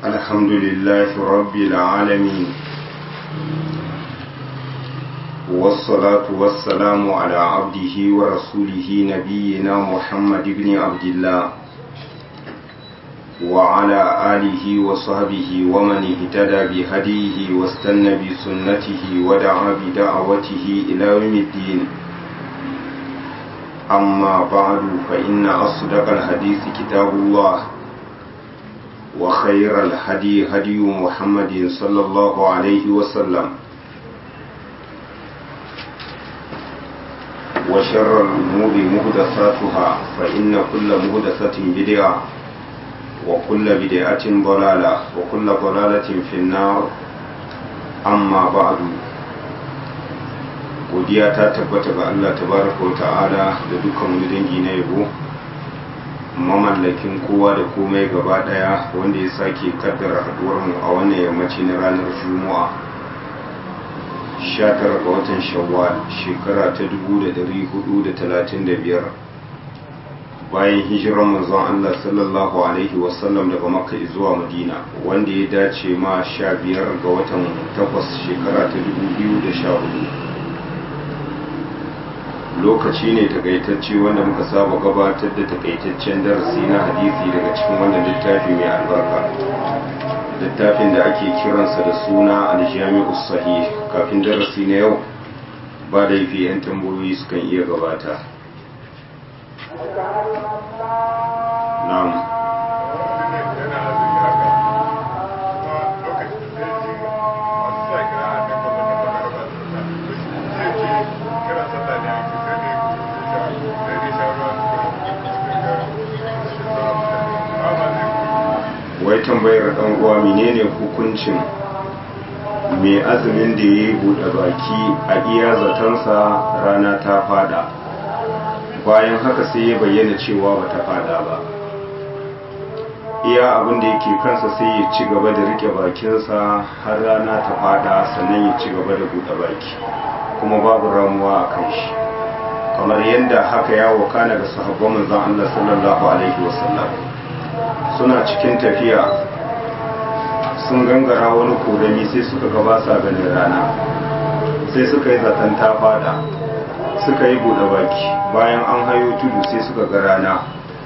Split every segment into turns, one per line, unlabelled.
الحمد لله رب العالمين والصلاة والسلام على عبده ورسوله نبينا محمد بن عبد الله وعلى آله وصحبه ومن اهتدى بهديه واستنى بسنته ودعا بدعوته إلى يوم الدين أما بعد فإن أصدق الحديث كتاب الله وخير الهدي هدي محمد صلى الله عليه وسلم وشر الأمور مهدثاتها فإن كل مهدثة بدعة وكل بدعة ضلالة وكل ضلالة في النار أما بعد godiya ta tabbata ga Allah tabaraka wa ta'ala da dukkan wani dangi na yabo mamallakin kowa da komai gaba daya wanda ya sake kaddara haduwar mu a wannan yammaci na ranar juma'a 19 ga watan shawwal shekara ta 1435 bayan hijirar manzon Allah sallallahu alaihi wasallam daga makka zuwa madina wanda ya dace ma 15 ga watan 8 shekara ta 2014 lokaci ne takaitacce wanda muka saba gabatar da takaitaccen darasi na hadisi daga cikin wannan littafi mai albarka littafin da ake kiransa da suna aljami'u sahih kafin darasi na yau ba da yafi 'yan tambayoyi sukan iya gabata na'am wai tambayar dan uwa menene hukuncin mai azumin da ya yi buɗe baki a iya zatansa rana ta fada bayan haka sai ya bayyana cewa ba ta fada ba iya abin da yake kansa sai ya ci gaba da rike bakinsa har rana ta fada sannan ya ci gaba da buɗe baki kuma babu ramuwa a kan shi kamar yadda haka ya wakana ga sahabban manzon Allah sallallahu alaihi wasallam suna cikin tafiya sun gangara wani korami sai suka gaba sa ganin rana sai suka yi zaton ta fada suka yi buɗe baki bayan an hayo tudu sai suka ga rana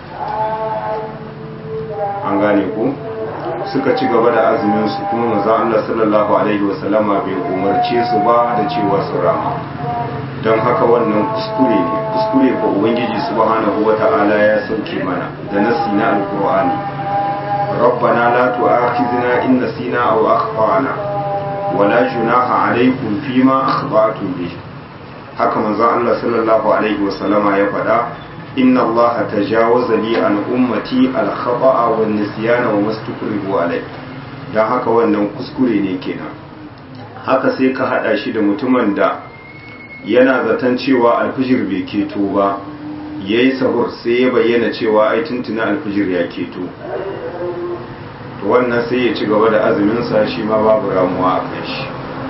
an gane ku suka ci gaba da azuminsu kuma maza Allah sallallahu alaihi wasallama bai umarce su ba da cewa su rama don haka wannan kuskure ne kuskure ko ubangiji subhanahu wata'ala ya sauke mana da nasi na alkur'ani ربنا لا تؤاخذنا إن نسينا أو أخطأنا ولا جناح عليكم فيما أخطأتم به haka manzon Allah sallallahu alaihi wasallama ya faɗa inna Allah tajawaza li an ummati al khata'a wan nisyana wa mastukrihu alai dan haka wannan kuskure ne kenan haka sai ka hada shi da mutumin da yana zaton cewa alfijir bai keto ba yayi sahur sai ya bayyana cewa ai tuntuna alfijir ya keto to wannan sai ya ci gaba da azuminsa shi ma babu ramuwa a kan shi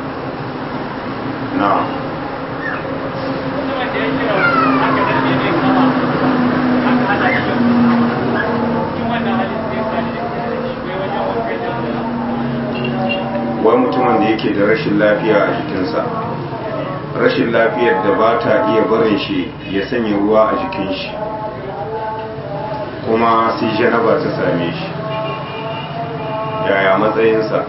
na wai mutumin da yake da rashin lafiya a jikinsa rashin lafiyar da ba ta iya barin shi ya sanya ruwa a jikin shi kuma sai janaba ta same shi yaya matsayinsa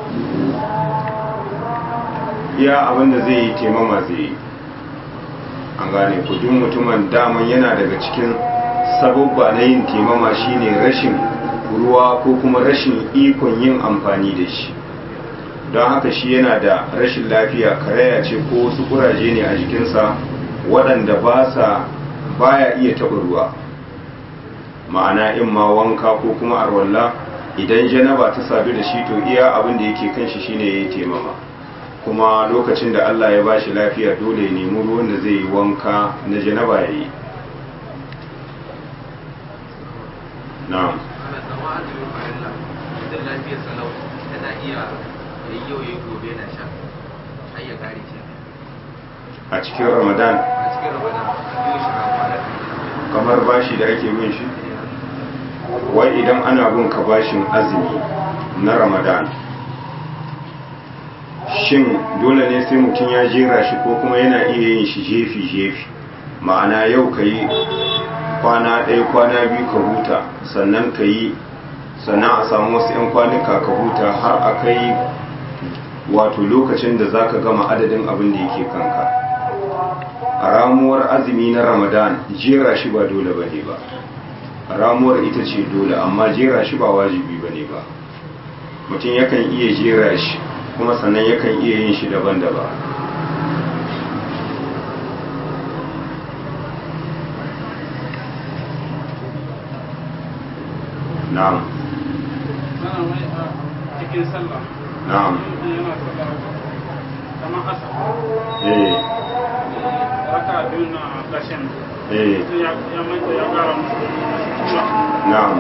iya abinda zai yi taimama zai yi an gane kudin mutumin daman yana daga cikin sababba na yin taimama shine rashin ruwa ko kuma rashin ikon yin amfani da shi don haka shi yana da rashin lafiya karaya ce ko wasu kuraje ne a jikinsa waɗanda ba sa baya iya taɓa ruwa ma'ana in ma wanka ko kuma arwalla idan janaba ta sadu da shi to iya abin da yake kan shi shine yayi taimama kuma lokacin da Allah ya bashi lafiya dole ya nemi ruwan da zai yi wanka na janaba yayi na'am a cikin ramadan kamar bashi da ake bin shi wai idan ana bin ka bashin azumi na ramadan shin dole ne sai mutum ya jera shi ko kuma yana iya yin shi jefi-jefi ma'ana yau ka yi kwana ɗaya kwana biyu ka huta sannan ka yi sannan a samu wasu 'yan kwanuka ka huta har a kai wato lokacin da za ka gama adadin abin da yake kanka a ramuwar azumi na ramadan jera shi ba dole ba ne ba ramuwar ita ce dole amma jera shi ba wajibi ba ne ba mutum yakan iya jera shi kuma sannan yakan iya yin shi daban-daban na'am
Sana wai a cikin sallah.
na'am
Mutum yana sallah kamar asa.
eh
Raka biyu na ƙarshen.
eh
Mutum ya ya manta ya ƙara musu.
na'am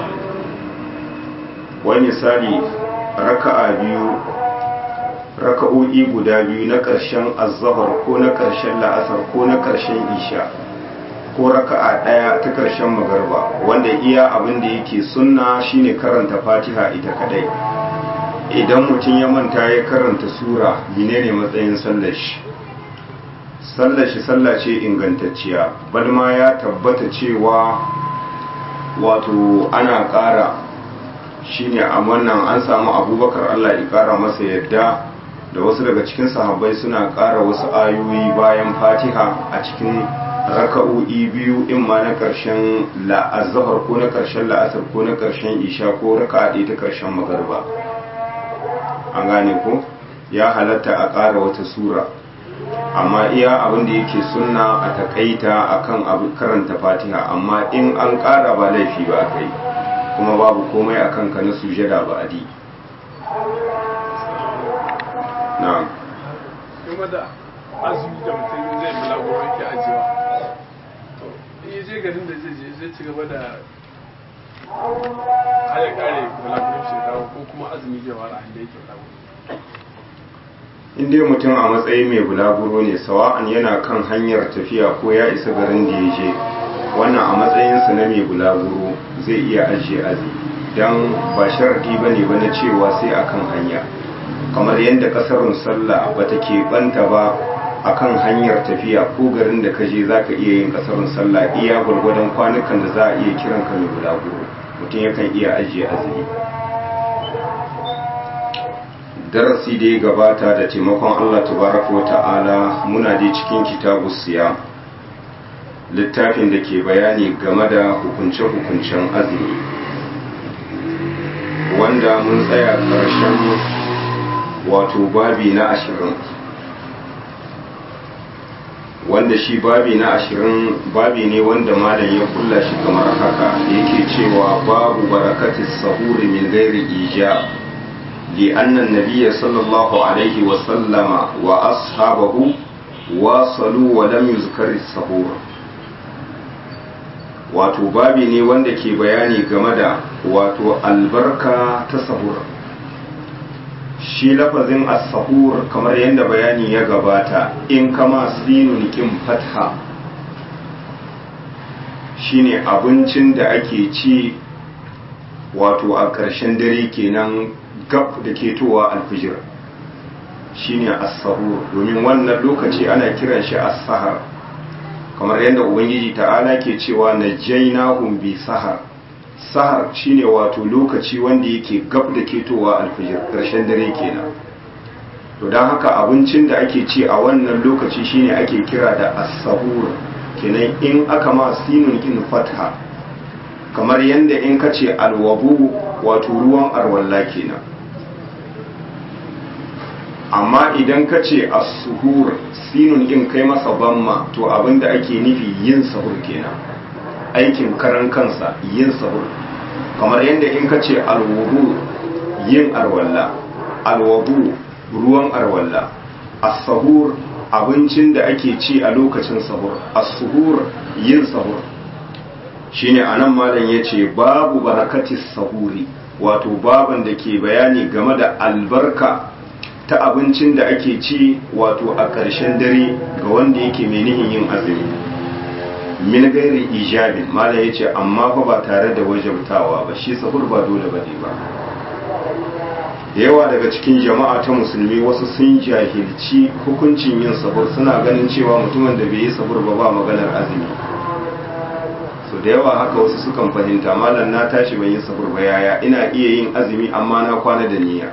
wani misali raka'a biyu raka'o'i guda biyu na ƙarshen azzahar ko na ƙarshen la'asar ko na ƙarshen isha ko raka'a ɗaya ta ƙarshen magarba wanda iya abin da yake sunna shine karanta fatiha ita kadai idan mutum ya manta ya karanta sura menene matsayin sallar shi sallar shi sallah ce ingantacciya balma ya tabbata cewa wato ana ƙara shine a wannan an samu abubakar allah ya ƙara masa yadda da wasu daga cikin sahabbai suna ƙara wasu ayoyi bayan fatiha a cikin raka'o'i biyu in ma na ƙarshen la'azahar ko na ƙarshen la'asar ko na ƙarshen isha ko raka'a ɗaya ta ƙarshen magarba an gane ko ya halatta a ƙara wata sura amma iya abin da yake sunna a takaita akan abu karanta fatiha amma in an ƙara ba laifi ba kai kuma babu komai akan ka na sujada ba adi na'am
Game da azumi da mutum zai bulaguro yake ajiyewa. To, in ya je garin da zai je zai ci gaba da haya kare bulaguro shi dawo ko kuma azumi zai wara inda yake bulaguro.
in dai mutum a matsayin mai bulaguro ne sawa'an yana kan hanyar tafiya ko ya isa garin da ya je wannan a matsayinsa na mai bulaguro zai iya ajiye azi don ba sharadi ba ne ba na cewa sai akan hanya kamar yadda kasarun sallah ba ta keɓanta ba akan hanyar tafiya ko garin da ka je za ka iya yin kasarun sallah iya gwargwadon kwanukan da za a iya kiran ka mai bulaguro mutum yakan iya ajiye azumi darasi da ya gabata da taimakon Allah tabaraka wa ta'ala muna dai cikin kitabu siya littafin da ke bayani game da hukunce-hukuncen azumi wanda mun tsaya ƙarshen wato babi na ashirin wanda shi babi na ashirin babi ne wanda malam ya kulla shi kamar haka yake cewa babu barakatis sahuri min gairi ijab لأن النبي صلى الله عليه وسلم وأصحابه واصلوا ولم يذكر السحور wato babi ne wanda ke bayani game da wato albarka ta sahur shi lafazin as-sahur kamar yadda bayani ya gabata in kama sinun kin fatha shine abincin da ake ci wato a ƙarshen dare kenan gab da ketowa alfijir shine as-sahur domin wannan lokaci ana kiran shi as-sahar kamar yadda ubangiji ta'ala ke cewa najaynahum bi sahar sahar shine wato lokaci wanda yake gab da ketowa alfijir karshen dare kenan to don haka abincin da ake ci a wannan lokaci shine ake kira da as-sahur kenan in aka ma sinun kin fatha kamar yadda in ka ce alwabu wato ruwan arwalla kenan amma idan ka ce as-suhur sinun din kai masa bamma to abinda ake nufi yin sahur kenan aikin karan kansa yin sahur kamar yadda in ka ce alwudu yin arwalla alwudu ruwan arwalla as-sahur abincin da ake ci a lokacin sahur as-suhur yin sahur shine anan malam yace babu barakatis sahuri wato baban da ke bayani game da albarka ta abincin da ake ci wato a ƙarshen dare ga wanda yake mai nihin yin azumi min gairi ijabin mala ya ce amma fa ba tare da wajabtawa ba shi sahur ba dole ba ne ba da yawa daga cikin jama'a ta musulmi wasu sun jahilci hukuncin yin sahur suna ganin cewa mutumin da bai yi sahur ba ba maganar azumi so da yawa haka wasu sukan fahimta malam na tashi ban yi sahur ba yaya ina iya yin azumi amma na kwana da niyya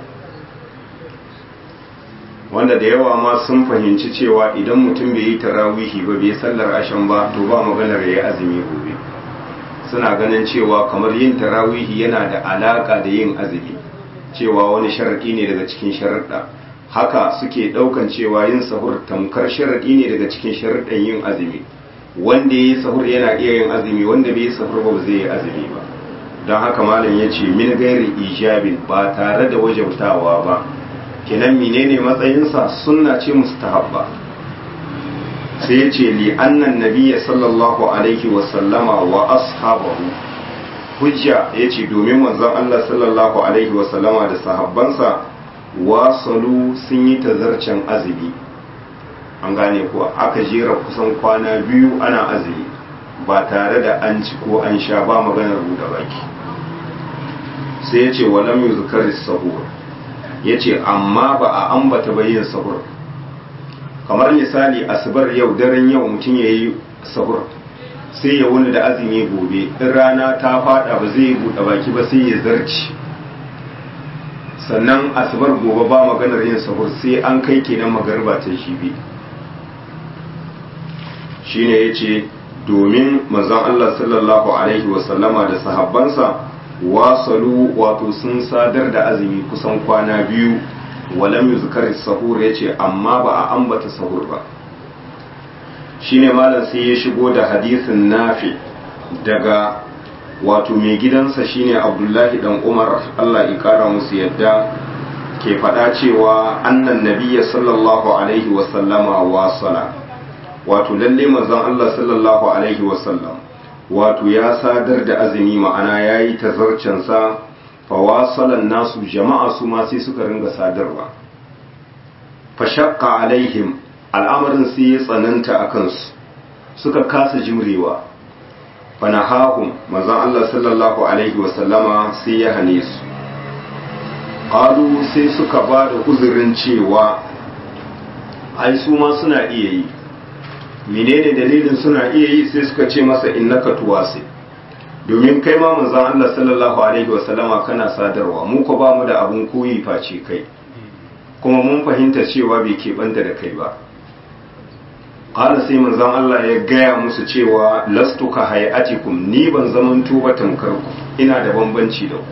wanda da yawa ma sun fahimci cewa idan mutum bai yi tarawihi ba bai sallar ashan ba to ba maganar ya yi azumi gobe suna ganin cewa kamar yin tarawihi yana da alaka da yin azumi cewa wani sharaɗi ne daga cikin sharaɗa haka suke ɗaukan cewa yin sahur tamkar sharaɗi ne daga cikin sharaɗin yin azumi wanda ya yi sahur yana iya yin azumi wanda bai yi sahur ba zai yi azumi ba don haka malam ya ce min gairi ijabin ba tare da wajabtawa ba kenan menene matsayinsa sunna ce mustahabba sai ya ce li annan nabiyya sallallahu alaihi wa sallama wa ashabahu hujja ya ce domin manzon Allah sallallahu alaihi wa sallama da sahabbansa wasalu sun yi tazarcen azumi an gane kuwa aka jera kusan kwana biyu ana azumi ba tare da an ci ko an sha ba maganar buɗe baki sai ya ce walam yuzkar sahur ya ce amma ba a ambata bayin sahur kamar misali asibar yau daren yau mutum ya yi sahur sai ya wuni da azumi gobe in rana ta fada ba zai buɗe baki ba sai ya zarci sannan asibar gobe ba maganar yin sahur sai an kai kenan magarba ta shibi shine ya ce domin manzon Allah sallallahu alaihi wasallama da sahabbansa wasalu wato sun sadar da azumi kusan kwana biyu walam yuzkar sahur yace amma ba a ambata sahur ba shine malam sai ya shigo da hadisin nafi daga wato mai gidansa shine abdullahi dan umar Allah ya kara musu yadda ke faɗa cewa annan nabiyya sallallahu alaihi wasallama wasala wato lalle manzon Allah sallallahu alaihi wasallam wato ya sadar da azumi ma'ana ya yi tazarcensa fawasalan nasu jama'a su ma sai suka ringa sadarwa fashakka alaihim al'amarin sai ya tsananta a kansu suka kasa jimrewa fanahahum manzon Allah sallallahu alaihi wasallama sai ya hane su qalu sai suka ba da uzurin cewa ai su ma suna iya yi menene dalilin suna iya yi sai suka ce masa innaka tuwasi domin kai ma manzon Allah sallallahu alaihi wasallama kana sadarwa mu ko ba mu da abun koyi face kai kuma mun fahimta cewa bai keɓanta da kai ba qala sai manzon Allah ya gaya musu cewa lastu ka hayatikum ni ban zamanto ba tamkar ku ina da bambanci da ku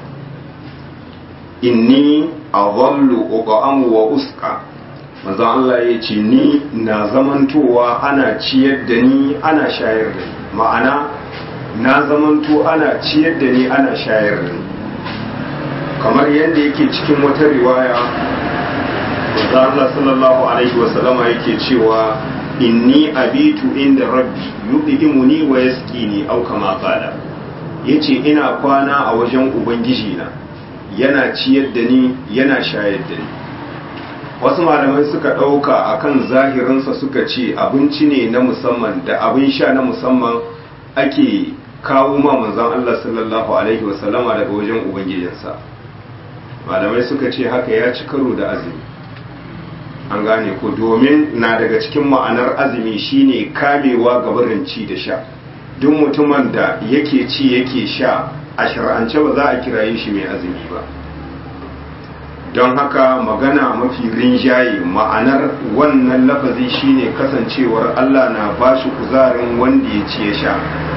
inni adhallu uqamu wa usqa manzon Allah ya ce ni na zamantowa ana ciyar da ni ana shayar da ni ma'ana na zamanto ana ciyar da ni ana shayar da ni kamar yadda yake cikin wata riwaya manzon Allah sallallahu alaihi wasallama yake cewa inni abitu inda rabbi yudhimuni wa yasqini au kama qala yace ina kwana a wajen ubangiji na yana ciyar da ni yana shayar da ni wasu malamai suka ɗauka akan zahirinsa suka ce abinci ne na musamman da abin sha na musamman ake kawo ma manzon Allah sallallahu alaihi wasallama daga wajen ubangijinsa malamai suka ce haka ya ci karo da azumi an gane ko domin na daga cikin ma'anar azumi shine kamewa ga barin ci da sha duk mutumin da yake ci yake sha a shar'ance ba za a kiraye shi mai azumi ba don haka magana mafi rinjaye ma'anar wannan lafazi shine kasancewar Allah na ba shi kuzarin wanda ya ci ya sha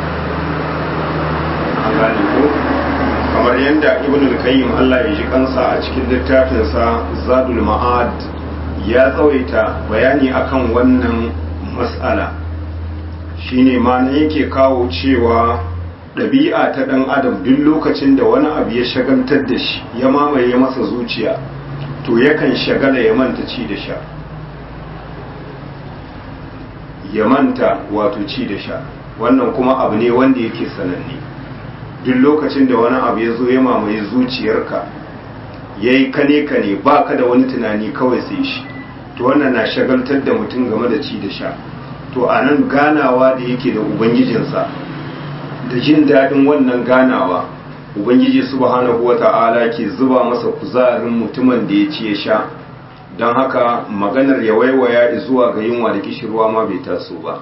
an gane ko kamar yadda ibn al-qayyim Allah ya ji kansa a cikin littafinsa zadul ma'ad ya tsawaita bayani akan wannan mas'ala shine ma na yake kawo cewa ɗabi'a ta ɗan adam duk lokacin da wani abu ya shagaltar da shi ya mamaye masa zuciya to yakan shagala ya manta ci da sha ya manta wato ci da sha wannan kuma abu ne wanda yake sananne duk lokacin da wani abu ya zo ya mamaye zuciyarka ya yi kane kane ba ka da wani tunani kawai sai shi to wannan na shagaltar da mutum game da ci da sha to a nan ganawa da yake da ubangijinsa da jin daɗin wannan ganawa ubangiji subhanahu wata'ala ke zuba masa kuzarin mutumin da ya ci ya sha don haka maganar ya waiwaya zuwa ga yunwa da kishirwa ma bai taso ba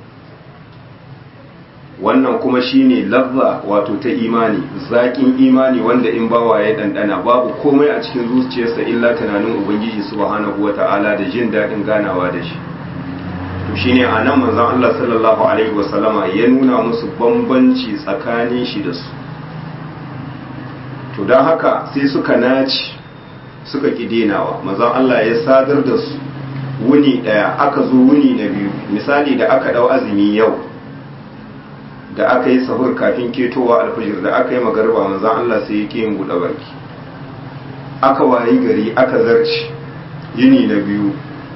wannan kuma shine lazza wato ta imani zaƙin imani wanda in bawa ya ɗanɗana babu komai a cikin zuciyarsa illa tunanin ubangiji subhanahu wata'ala da jin daɗin ganawa da shi to shine a nan manzon Allah sallallahu alaihi wasallama ya nuna musu bambanci tsakanin shi da su to don haka sai suka naci suka ƙi denawa manzon Allah ya sadar da su wuni ɗaya aka zo wuni na biyu misali da aka ɗau azumi yau da aka yi sahur kafin ketowa alfajir da aka yi magarba manzan Allah sai ya yin buɗe baki aka wayi gari aka zarci yini na biyu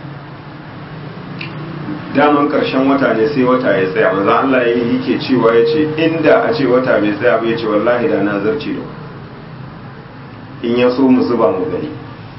daman ƙarshen wata ne sai wata ya tsaya manzan Allah ya yi ke cewa ya ce inda a ce wata bai tsaya ba ya ce wallahi da na zarci da in ya so mu zuba mu gani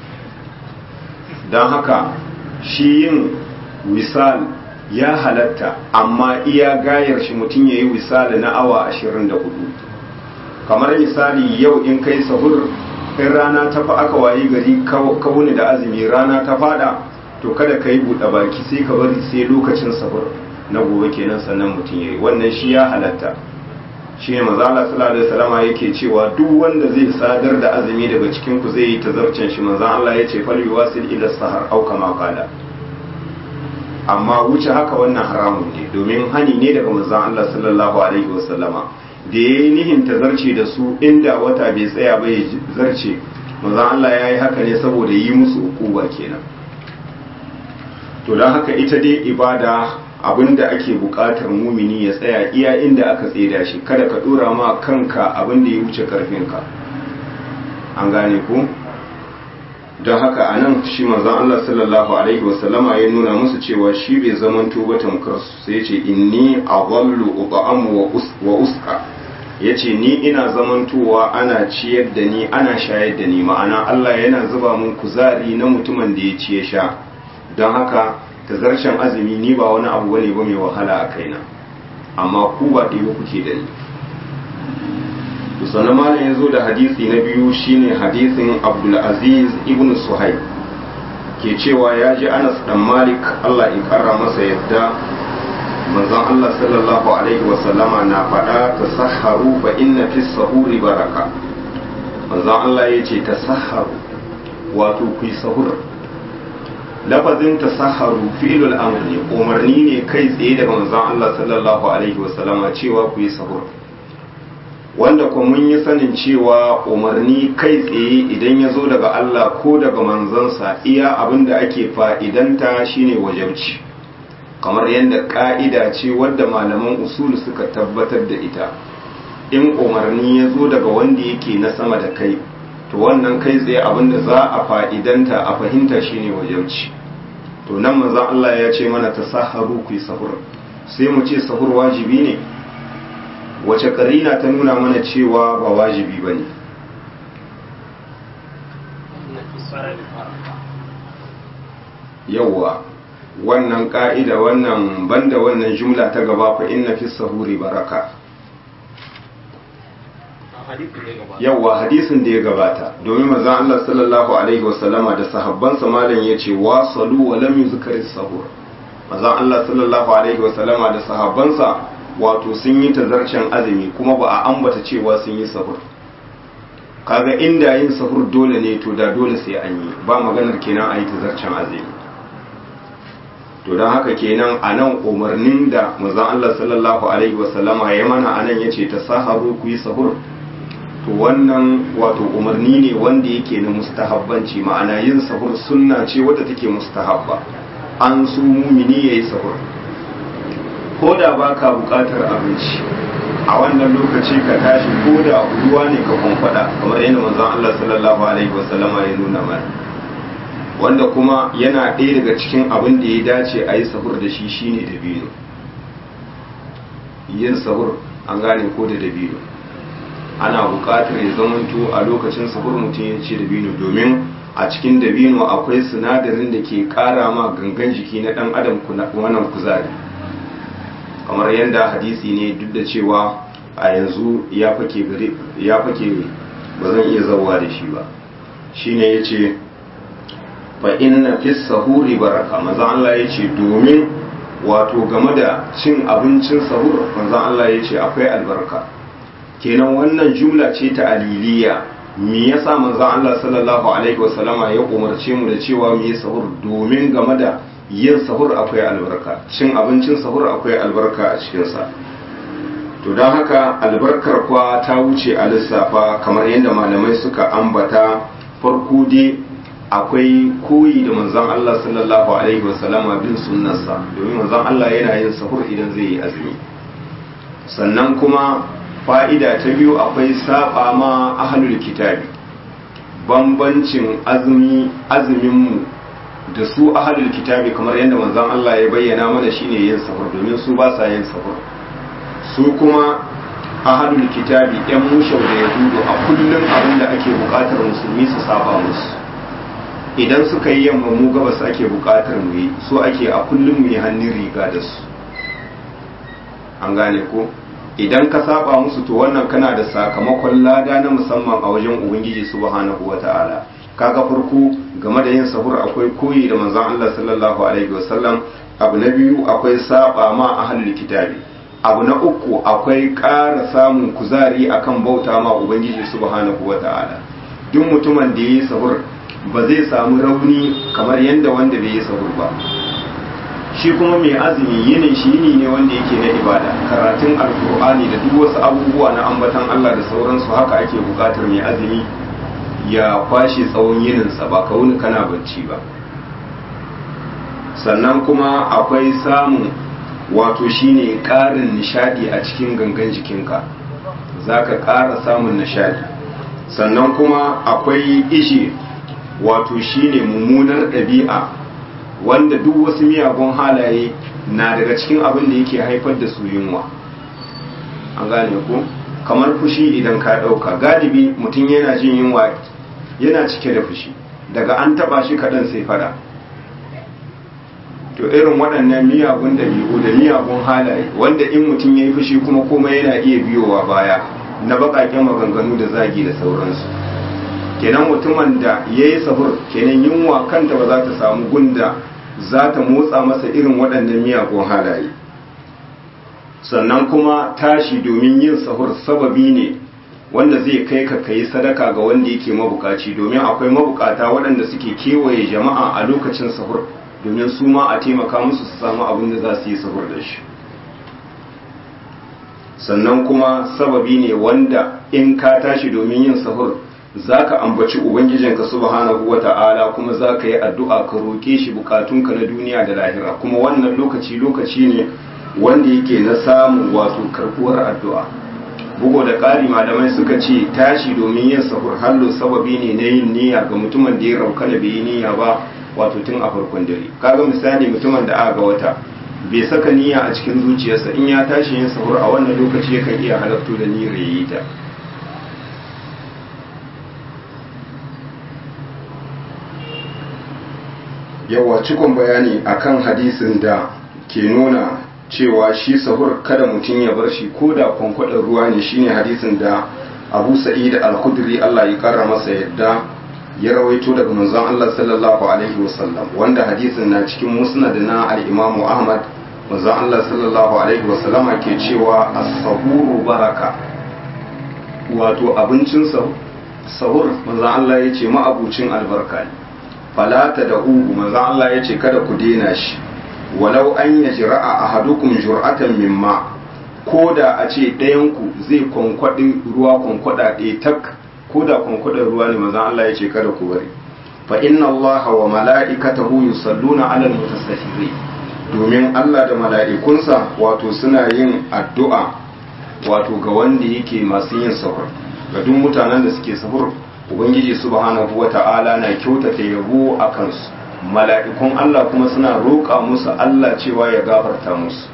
don haka shi yin wisal ya halatta amma iya gayar shi mutum ya yi wisali na awa 24 kamar misali yau in kai sahur in rana ta fa aka wayi gari kawuni da azumi rana ta fada to kada ka yi buɗe baki sai ka bari sai lokacin sahur na gobe kenan sannan mutum ya yi wannan shi ya halatta shi ne mazala sallallahu alaihi wasallama yake cewa duk wanda zai sadar da azumi daga cikin ku zai yi tazarcen shi manzon Allah ya ce fal yuwasil ila sahar au kama qala amma wuce haka wannan haramun ne domin hani ne daga manzon Allah sallallahu alaihi wasallama da yayi nihin ta zarce da su inda wata bai tsaya ba ya zarce manzon Allah yayi haka ne saboda yi musu ukuba kenan to dan haka ita dai ibada abinda ake buƙatar mumini ya tsaya iya inda aka tseda shi kada ka dora ma kanka abinda ya wuce karfinka an gane ku don haka a nan shi manzon Allah sallallahu alaihi wasallama ya nuna musu cewa shi bai zaman tuba tamkar su sai ya ce inni adallu ut'amu wa usqa yace ni ina zamantowa ana ciyar da ni ana shayar da ni ma'ana Allah yana zuba mun kuzari na mutumin da ya ci ya sha don haka tazarcen azumi ni ba wani abu bane ba mai wahala a kaina amma ku ba ɗaya kuke da ni sannan malam ya zo da hadisi na biyu shine hadisin abdulaziz ibn suhaib ke cewa ya ji anas dan malik allah ya kara masa yadda manzon allah sallallahu alaihi wasallama na faɗa ta saharu fa inna fi sahuri baraka manzon allah ya ce ta saharu wato ku yi sahur lafazin ta saharu fi'ilul amr ne umarni ne kai tsaye daga manzon allah sallallahu alaihi wasallama cewa ku yi sahur wanda kuma mun yi sanin cewa umarni kai tsaye idan ya zo daga Allah ko daga manzansa iya abin da ake fa'idanta shine wajauci kamar yadda ka'ida ce wadda malaman usul suka tabbatar da ita in umarni ya zo daga wanda yake na sama da kai to wannan kai tsaye abin da za a fa'idanta a fahimta shine wajauci to nan manzan Allah ya ce mana ta saharu ku yi sahur sai mu ce sahur wajibi ne wace karina ta nuna mana cewa ba wajibi ba ne yauwa wannan ka'ida wannan banda wannan jumla ta gaba fa inna fi sahuri baraka yauwa hadisin da ya gabata domin manzon Allah sallallahu alaihi wasallama da sahabbansa malam yace wa salu wa lam yuzkar sahur manzon Allah sallallahu alaihi wasallama da sahabbansa wato sun yi tazarcen azumi kuma ba a ambata cewa sun yi sahur kaga inda yin sahur dole ne to da dole sai an yi ba maganar kenan a yi tazarcen azumi to don haka kenan a nan umarnin da manzon Allah sallallahu alaihi wasallama ya mana a nan ya ce ta saharu ku yi sahur to wannan wato umarni ne wanda yake na mustahabbanci ma'ana yin sahur sunna ce wadda take mustahabba an su mumini ya yi sahur ko da ba ka bukatar abinci a wannan lokaci ka tashi ko da ruwa ne ka kwamfada kamar yadda manzon Allah sallallahu alaihi wasallama ya nuna mana wanda kuma yana ɗaya daga cikin abin da ya dace a yi sahur da shi shine dabino yin sahur an gane ko da dabino ana bukatar ya zamanto a lokacin sahur mutum ya ce dabino domin a cikin dabino akwai sinadarin da ke kara ma gangan jiki na ɗan adam wannan kuzari kamar yadda hadisi ne duk da cewa a yanzu ya fake gare ya fake ba zan iya zawa da shi ba shine yace fa inna fi sahuri baraka manzo Allah yace domin wato game da cin abincin sahur manzo Allah yace akwai albarka kenan wannan jumla ce ta aliliya me yasa manzo Allah sallallahu alaihi wasallama ya umarce mu da cewa mu yi sahur domin game da yin sahur akwai albarka cin abincin sahur akwai albarka a cikin sa to don haka albarkar kwa ta wuce a lissafa kamar yadda malamai suka ambata farko dai akwai koyi da manzon Allah sallallahu alaihi wasallama bin sunnarsa domin manzon Allah yana yin sahur idan zai yi azumi sannan kuma fa'ida ta biyu akwai saba ma ahlul kitabi bambancin azumi azuminmu da su ahlul kitabi kamar yadda manzon Allah ya bayyana mana shine yin sahur domin su ba sa yin sahur su kuma ahlul kitabi yan mushau da yahudu a kullum abin da ake bukatar musulmi su saba musu idan suka yi yamma mu gabas ake bukatar mu yi so ake a kullum mu yi hannun riga da su an gane ko idan ka saba musu to wannan kana da sakamakon lada na musamman a wajen ubangiji subhanahu wata'ala kaga farko game da yin sahur akwai koyi da manzon Allah sallallahu alaihi wasallam abu na biyu akwai saba ma ahlul kitabi abu na uku akwai ƙara samun kuzari akan bauta ma ubangiji subhanahu wata'ala duk mutumin da yi sahur ba zai samu rauni kamar yadda wanda bai yi sahur ba shi kuma mai azumi yinin shi yini ne wanda yake na ibada karatun alkur'ani da duk wasu abubuwa na ambatan Allah da sauransu haka ake bukatar mai azumi ya kwashe tsawon yininsa ba ka wuni kana bacci ba sannan kuma akwai samun wato shine ƙarin nishadi a cikin gangan jikinka za ka ƙara samun nishadi sannan kuma akwai ishe wato shine mummunar ɗabi'a wanda duk wasu miyagun halaye na daga cikin abin da yake haifar da su yunwa an gane ku kamar fushi idan ka ɗauka galibi mutum yana jin yunwa yana cike da fushi daga an taɓa shi kaɗan sai fada to irin waɗannan miyagun ɗabi'u da miyagun halaye wanda in mutum ya yi fushi kuma komai yana iya biyowa baya na baƙaƙen maganganu da zagi da sauransu kenan mutumin da ya yi sahur kenan yunwa kanta ba za ta samu gunda za ta motsa masa irin waɗannan miyagun halaye sannan kuma tashi domin yin sahur sababi ne wanda zai kai ka kai sadaka ga wanda yake mabukaci domin akwai mabukata waɗanda suke kewaye jama'a a lokacin sahur domin su ma a taimaka musu su samu abin da za su yi sahur da shi sannan kuma sababi ne wanda in ka tashi domin yin sahur za ka ambaci ubangijinka subhanahu wa ta'ala kuma za ka yi addu'a ka roƙe shi bukatunka na duniya da lahira kuma wannan lokaci lokaci ne wanda yake na samun wato karɓuwar addu'a bugu da ƙari malamai suka ce tashi domin yin sahur hallo sababi ne na yin niyya ga mutumin da ya rauka da bai yi niyya ba wato tun a farkon dare kaga misali mutumin da aka ga wata bai saka niyya a cikin zuciyarsa in ya tashi yin sahur a wannan lokaci yakan iya halartu da niyyar yayi ta yawa cikon bayani akan hadisin da ke nuna cewa shi sahur kada mutum ya bar shi ko da kwankwadon ruwa ne shine hadisin da abu sa'id al-khudri Allah ya kara masa yadda ya rawaito daga manzon Allah sallallahu alaihi wasallam wanda hadisin na cikin musnad na al-Imam Ahmad manzon Allah sallallahu alaihi wasallam ke cewa as-sahuru baraka wato abincin sahur manzon Allah ya ce ma'abucin albarka ne falata da uhu manzon Allah ya ce kada ku dena shi walau an yajra'a ahadukum jur'atan mimma ko da a ce ɗayanku zai kwankwaɗi ruwa kwankwada ɗaya tak ko da kwankwadar ruwa ne mazan Allah ya ce kada ku bari fa inna Allah wa mala'ikatahu yusalluna 'alal mutasahhirin domin Allah da mala'ikunsa wato suna yin addu'a wato ga wanda yake masu yin sahur ga duk mutanen da suke sahur ubangiji subhanahu wata'ala na kyautata yabo a kansu mala'ikun Allah kuma suna roƙa musu Allah cewa ya gafarta musu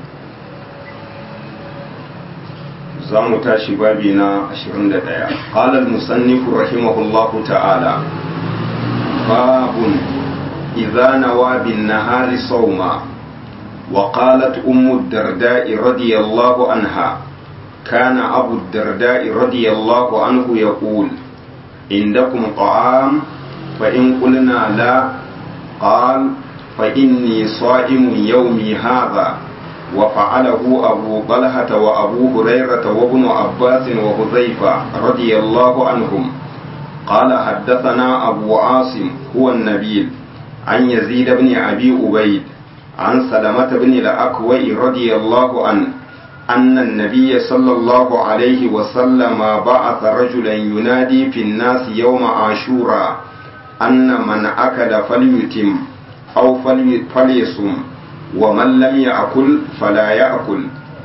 za mu tashi babi na 21 qala al-musannif rahimahullahu ta'ala babun idza nawa bin nahari sawma wa qalat ummu ad-darda'i radiyallahu anha كان أبو الدرداء رضي الله عنه يقول عندكم طعام فإن قلنا لا قال فإني صائم يومي هذا وفعله أبو طلحة وأبو هريرة وابن عباس وحذيفة رضي الله عنهم قال حدثنا أبو عاصم هو النبيل عن يزيد بن أبي أبيد عن سلمة بن الأكوع رضي الله عنه أن النبي صلى الله عليه وسلم بعث رجلا ينادي في الناس يوم عاشوراء أن من أكل فليتم أو فليصم ومن لم يأكل فلا يأكل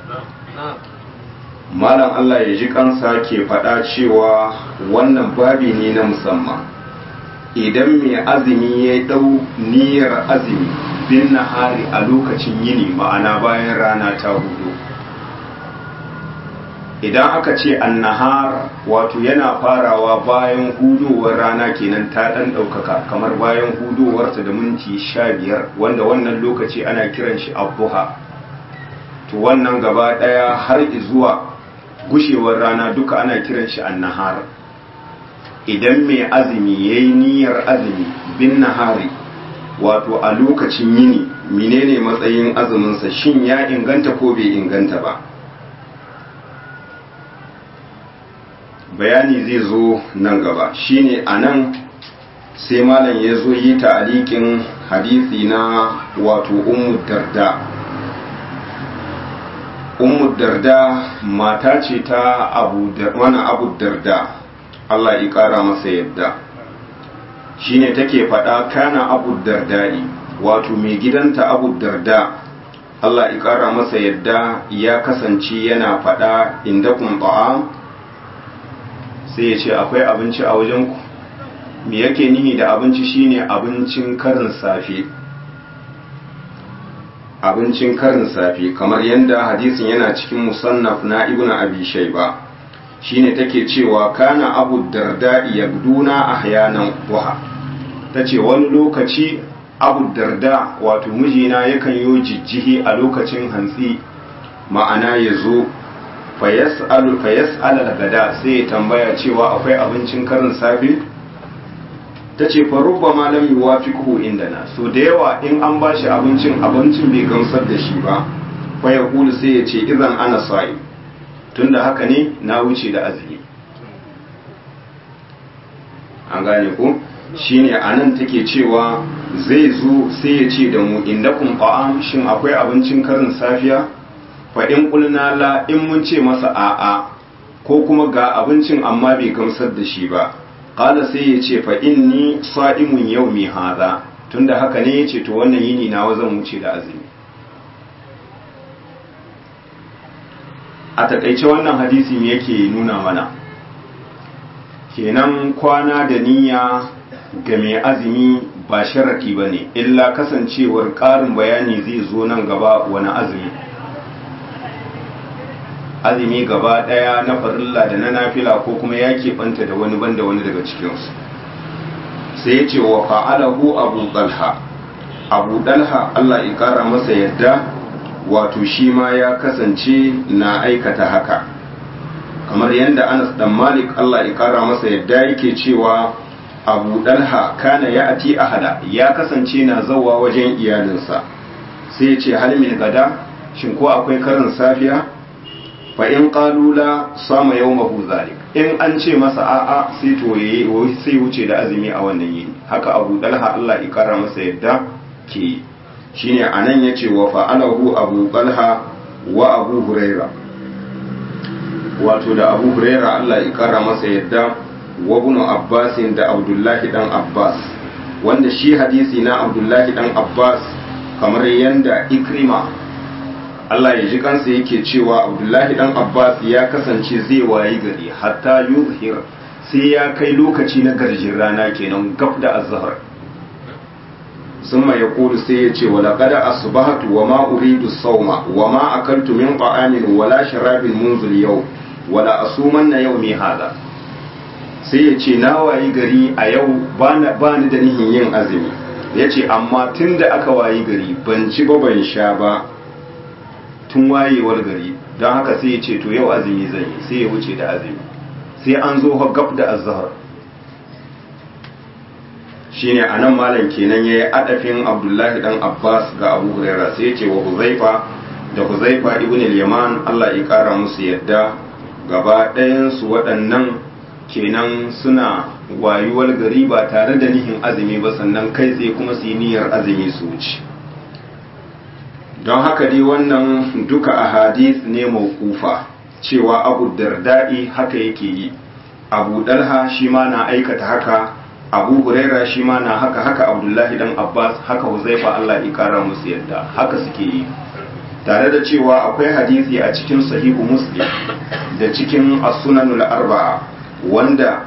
malam Allah ya ji kansa ke faɗa cewa wannan babi ne na musamman idan mai azumi ya ɗau niyyar azumi bin nahari a lokacin yini ma'ana bayan rana ta hudu idan aka ce annahar wato yana farawa bayan hudowar rana kenan ta ɗan ɗaukaka kamar bayan hudowarta da minti sha biyar wanda wannan lokaci ana kiran shi abuha to wannan gaba ɗaya har zuwa gushewar rana duka ana kiran shi annahar idan mai azumi ya yi niyyar azumi bin nahari wato a lokacin yini menene matsayin azuminsa shin ya inganta ko bai inganta ba bayani zai zo nan gaba shine a nan sai malam ya zo yi ta'alikin hadisi na wato ummu darda ummu darda mata ce ta abu wani abu darda Allah ya kara masa yadda shine take faɗa kana abu dardai wato mai gidanta abu darda Allah ya kara masa yadda ya kasance yana faɗa inda kun ta'am sai ya ce akwai abinci a wajenku me yake nihi da abinci shine abincin karin safe abincin karin safe kamar yadda hadisin yana cikin musannaf na ibnu abi shayba shine take cewa kana abu darda yabduna ahyanan duha tace wani lokaci abu darda wato mijina yakan yi jijjihi a lokacin hantsi ma'ana ya zo fayas'alu fayas'ala gada sai ya tambaya cewa akwai abincin karin safe tace fa rubbama lam yuwafiqhu indana so da yawa in an bashi abincin abincin bai gamsar da shi ba fa ya kulu sai ya ce idan ana sa'i tunda haka ne na wuce da azumi an gane ko shine anan take cewa zai zo sai ya ce da mu indakum ta'am shin akwai abincin karin safiya fa in kulna la in mun ce masa a'a ko kuma ga abincin amma bai gamsar da shi ba qala sai ya ce fa inni sa'imun yawmi hadha tunda haka ne yace to wannan yini nawa zan wuce da azumi a takaice wannan hadisi me yake nuna mana kenan kwana da niyya ga mai azumi ba sharaki ba ne illa kasancewar ƙarin bayani zai zo nan gaba wani azumi azumi gaba ɗaya na farilla da na nafila ko kuma ya keɓanta da wani banda wani daga cikinsu sai ya ce wa fa'alahu abu ɗalha abu ɗalha allah ya ƙara masa yadda wato shi ma ya kasance na aikata haka kamar yadda anas dan malik allah ya ƙara masa yadda yake cewa abu ɗalha kana ya ati ahada ya kasance na zawa wajen iyalinsa sai ya ce halmin gada shin ko akwai karin safiya fa in qalula sama yawmahu zalik in an ce masa a'a sai to yayi sai wuce da azumi a wannan yini haka Abu Dalha Allah ya kara masa yadda ke shine anan yace wa fa'alahu Abu Dalha wa Abu Huraira wato da Abu Huraira Allah ya kara masa yadda wa ibn Abbas da Abdullahi dan Abbas wanda shi hadisi na Abdullahi dan Abbas kamar yanda Ikrima Allah ya ji kansa yake cewa Abdullahi dan Abbas ya kasance zai wayi gari hatta yuzhir sai ya kai lokaci na garjin rana kenan gab da azhar summa yaqulu sai ya ce wala qad asbahtu wa ma uridu sawma wa ma akaltu min ta'amin wala sharabin munzul yau wala asumanna yawmi hada sai ya ce na wayi gari a yau bani da nihin yin azumi ya ce amma tun da aka wayi gari ban ci ba ban sha ba tun wayewar gari don haka sai ya ce to yau azumi zan yi sai ya wuce da azumi sai an zo gab da azhar shine anan malam kenan yayi adafin Abdullahi dan Abbas ga Abu Huraira sai ya ce wa Huzaifa da Huzaifa ibn al-Yaman Allah ya kara musu yadda gaba ɗayan su waɗannan kenan suna wayuwar gari ba tare da nihin azumi ba sannan kai tsaye kuma su yi niyyar azumi su wuce don haka dai wannan duka a hadith ne mawkufa cewa abu darda'i haka yake yi abu dalha shi ma na aikata haka abu huraira shi ma na haka haka abdullahi dan abbas haka huzaifa allah ya kara musu yadda haka suke yi tare da cewa akwai hadisi a cikin sahihu muslim da cikin as-sunanul arba'a wanda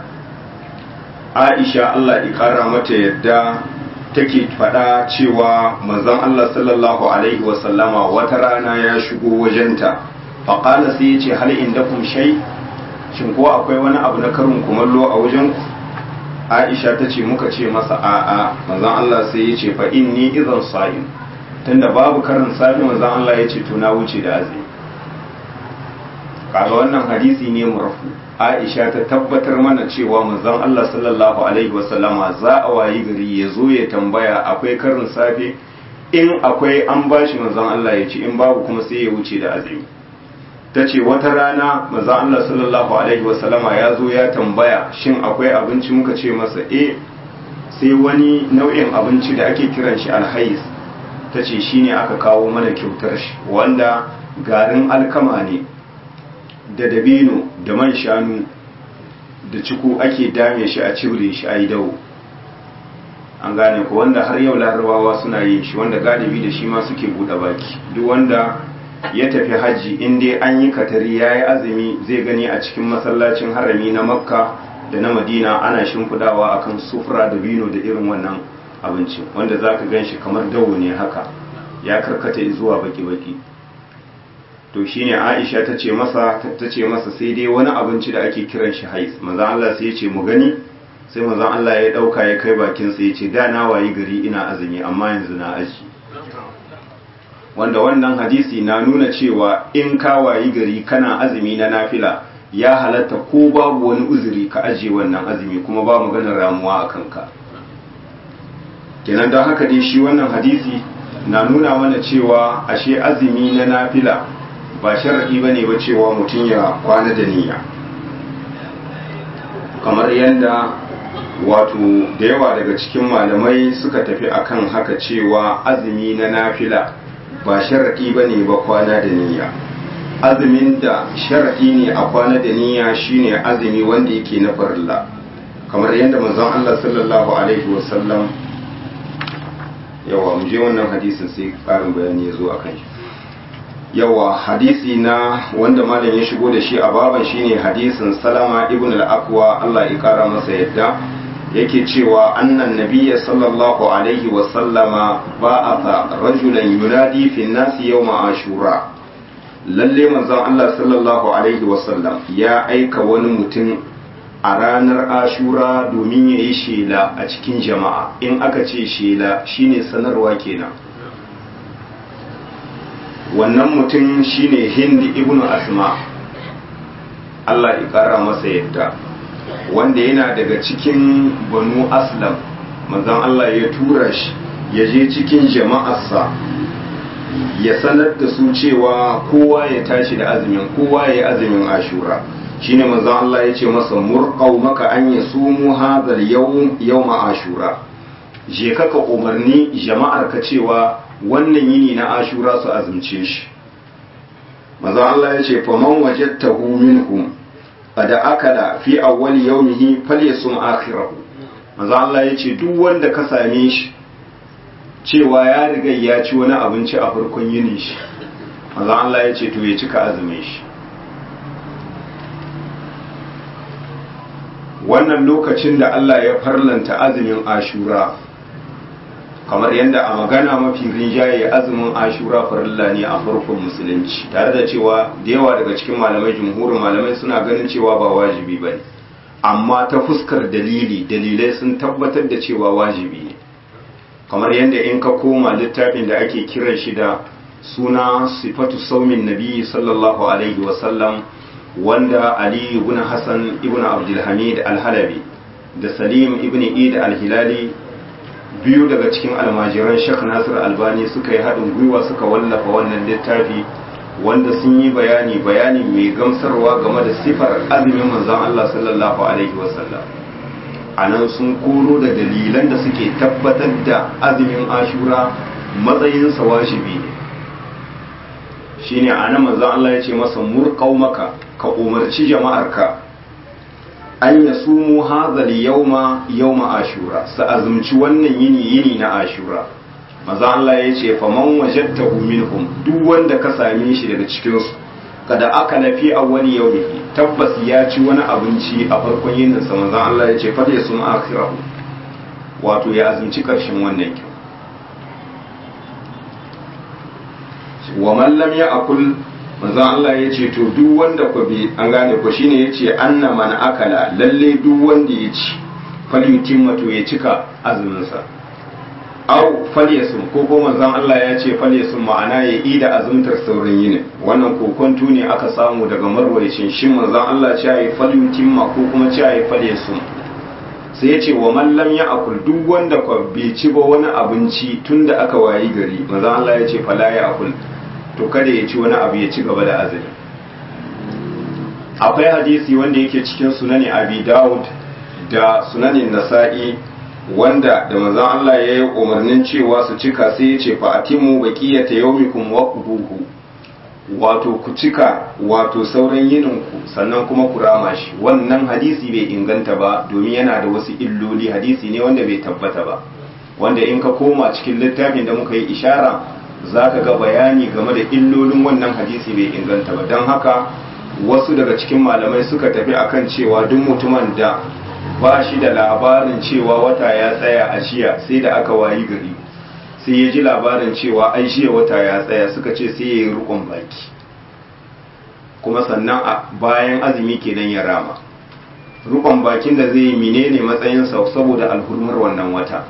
aisha allah ya kara mata yadda take faɗa cewa manzon Allah sallallahu alaihi wasallama wata rana ya shigo wajenta faƙala sai ya ce hal indakum shay shin ko akwai wani abu na karin kumallo a wajen ku Aisha ta ce muka ce masa a'a manzon Allah sai ya ce fa inni idan sa'im tunda babu karin safi manzon Allah ya ce to na wuce da azumi kaga wannan hadisi ne murfu Aisha ta tabbatar mana cewa manzon Allah sallallahu alaihi wasallama za a wayi gari ya zo ya tambaya akwai karin safe in akwai an bashi manzon Allah ya ce in babu kuma sai ya wuce da azumi ta ce wata rana manzon Allah sallallahu alaihi wasallama ya zo ya tambaya shin akwai abinci muka ce masa eh sai wani nau'in abinci da ake kiran shi alhais ta ce shine aka kawo mana kyautar shi wanda garin alkama ne da dabino da man shanu da ciku ake dame shi a cibire shi a yi dawo an gane ku wanda har yau larabawa suna yin shi wanda galibi da shi ma suke buɗe baki duk wanda ya tafi hajji in dai an yi katari ya yi azumi zai gani a cikin masallacin harami na makka da na madina ana shimfidawa akan sufura da bino da irin wannan abinci wanda za ka gan shi kamar dawo ne haka ya karkata zuwa baki-baki to shine Aisha ta ce masa ta ce masa sai dai wani abinci da ake kiran shi hais manzon Allah sai ya ce mu gani sai manzon Allah ya dauka ya kai bakin sa ya ce da na wayi gari ina azumi amma yanzu na aji wanda wannan hadisi na nuna cewa in ka wayi gari kana azumi na nafila ya halatta ko babu wani uzuri ka aje wannan azumi kuma ba maganar ramuwa a kanka kenan don haka dai shi wannan hadisi na nuna mana cewa ashe azumi na nafila ba sharaɗi ba ne ba cewa mutum ya kwana da niyya kamar yadda wato da yawa daga cikin malamai suka tafi akan haka cewa azumi na nafila ba sharaɗi ba ne ba kwana da niyya azumin da sharaɗi ne a kwana da niyya shine azumi wanda yake na farilla kamar yadda manzon Allah sallallahu alaihi wasallam yawa mu je wannan hadisin sai ƙarin bayani ya zo a kan shi yawa hadisi na wanda malam ya shigo da shi a baban shine hadisin salama ibn al-aqwa Allah ya kara masa yadda yake cewa annan nabiyya sallallahu alaihi wa sallama ba'atha rajulan yunadi fi nasi yawma ashura lalle manzon Allah sallallahu alaihi wa sallam ya aika wani mutum a ranar ashura domin ya yi shela a cikin jama'a in aka ce shela shine sanarwa kenan wannan mutum shine hindi ibn asma Allah ya kara masa yadda wanda yana daga cikin banu aslam manzon Allah ya tura shi ya je cikin jama'arsa ya sanar da su cewa kowa ya tashi da azumin kowa ya yi azumin ashura shine manzon Allah ya ce masa murqau maka an yasumu hadhal yawm yawm ashura je kaka umarni jama'ar ka cewa wannan yini na ashura su azumce shi maza Allah ya ce faman wajadtahu minhum qad akala fi awwal yawmihi falyasum akhirahu maza Allah ya ce duk wanda ka same shi cewa ya riga ya ci wani abinci a farkon yinin shi maza Allah ya ce to ya cika azumin shi wannan lokacin da Allah ya farlanta azumin ashura kamar yadda a magana mafi rinjaye azumin ashura farilla ne a farkon musulunci tare da cewa da yawa daga cikin malamai jumhurin malamai suna ganin cewa ba wajibi ba ne amma ta fuskar dalili dalilai sun tabbatar da cewa wajibi ne kamar yadda in ka koma littafin da ake kiran shi da suna sifatu saumin nabi sallallahu alaihi wasallam wanda ali ibn hassan ibn abdulhamid al-halabi da salim ibn id al-hilali biyu daga cikin almajiran shek nasir albani suka yi haɗin gwiwa suka wallafa wannan littafi wanda sun yi bayani bayani mai gamsarwa game da sifar azumin manzon Allah sallallahu alaihi wasallam a nan sun koro da dalilan da suke tabbatar da azumin ashura matsayinsa wajibi ne shine a nan manzon Allah ya ce masa murƙau maka ka umarci jama'arka an ya sumu hazal yauma yauma ashura su azumci wannan yini yini na ashura maza Allah ya ce faman wajadtahu minhum duk wanda ka same shi daga cikin su kada aka lafi a wani yaumihi tabbas ya ci wani abinci a farkon yinin sa maza Allah ya ce fa ya sum akhirahu wato ya azumci karshen wannan kyau wa man lam ya'kul manzon Allah ya ce to duk wanda ku bi an gane ku shine ya ce anna man akala lalle duk wanda ya ci falyutimma to ya cika azuminsa au falyasum ko ko manzon Allah ya ce falyasum ma'ana ya yi da azumtar saurin yini wannan kokonto ne aka samu daga marwayacin shin manzon Allah ce ya falyutimma ko kuma ce ya falyasum sai ya ce wa man lam ya'kul duk wanda ku bai ci ba wani abinci tunda aka wayi gari manzon Allah ya ce fala ya'kul to kada ya ci wani abu ya ci gaba da azumi akwai hadisi wanda yake cikin sunani abi dawud da sunanin nasa'i wanda da manzon Allah ya yi umarnin cewa su cika sai ya ce fa atimu baqiyata yawmikum wa quduhu wato ku cika wato sauran yinin ku sannan kuma ku rama shi wannan hadisi bai inganta ba domin yana da wasu illoli hadisi ne wanda bai tabbata ba wanda in ka koma cikin littafin da muka yi ishara za ka ga bayani game da illolin wannan hadisi bai inganta ba don haka wasu daga cikin malamai suka tafi akan cewa duk mutumin da ba shi da labarin cewa wata ya tsaya a jiya sai da aka wayi gari sai ya ji labarin cewa ai jiya wata ya tsaya suka ce sai ya yi rukun baki kuma sannan a bayan azumi kenan ya rama rukun bakin da zai yi menene matsayinsa saboda alhurmar wannan wata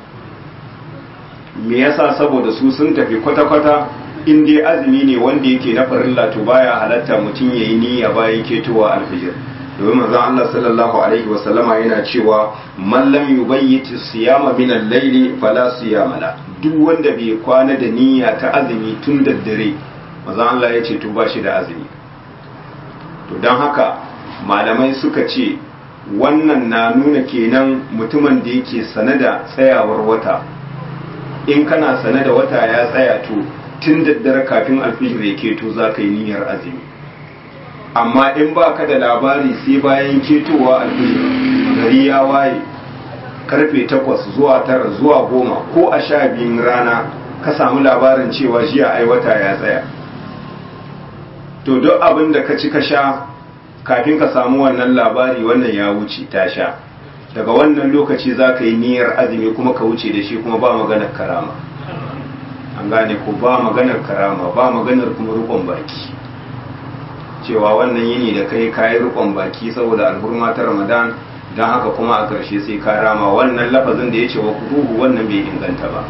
me yasa saboda su sun tafi kwata-kwata in dai azumi ne wanda yake na farilla to baya halatta mutum ya yi niyya bayan ketowa alfijir domin manzon Allah sallallahu alaihi wa sallama yana cewa man lam yubayyit siyama min al-layli fala siyama la duk wanda bai kwana da niyya ta azumi tun da dare manzon Allah ya ce to ba shi da azumi to dan haka malamai suka ce wannan na nuna kenan mutumin da yake sane da tsayawar wata in kana sane da wata ya tsaya to tun daddare kafin alfijir ya keto za ka yi niyyar azumi amma in ba ka da labari sai bayan ketowa alfijir gari ya waye karfe takwas zuwa tara zuwa goma ko a sha biyun rana ka samu labarin cewa jiya ai wata ya tsaya to duk abin da ka ci ka sha kafin ka samu wannan labari wannan ya wuce ta sha daga wannan lokaci za ka yi niyyar azumi kuma ka wuce da shi kuma ba maganar karama an gane ko ba maganar karama ba maganar kuma rukon baki cewa wannan yini da kai kayi rukon baki saboda alhurma ta ramadan don haka kuma a ƙarshe sai ka rama wannan lafazin da ya ce wa kuduhu wannan bai inganta ba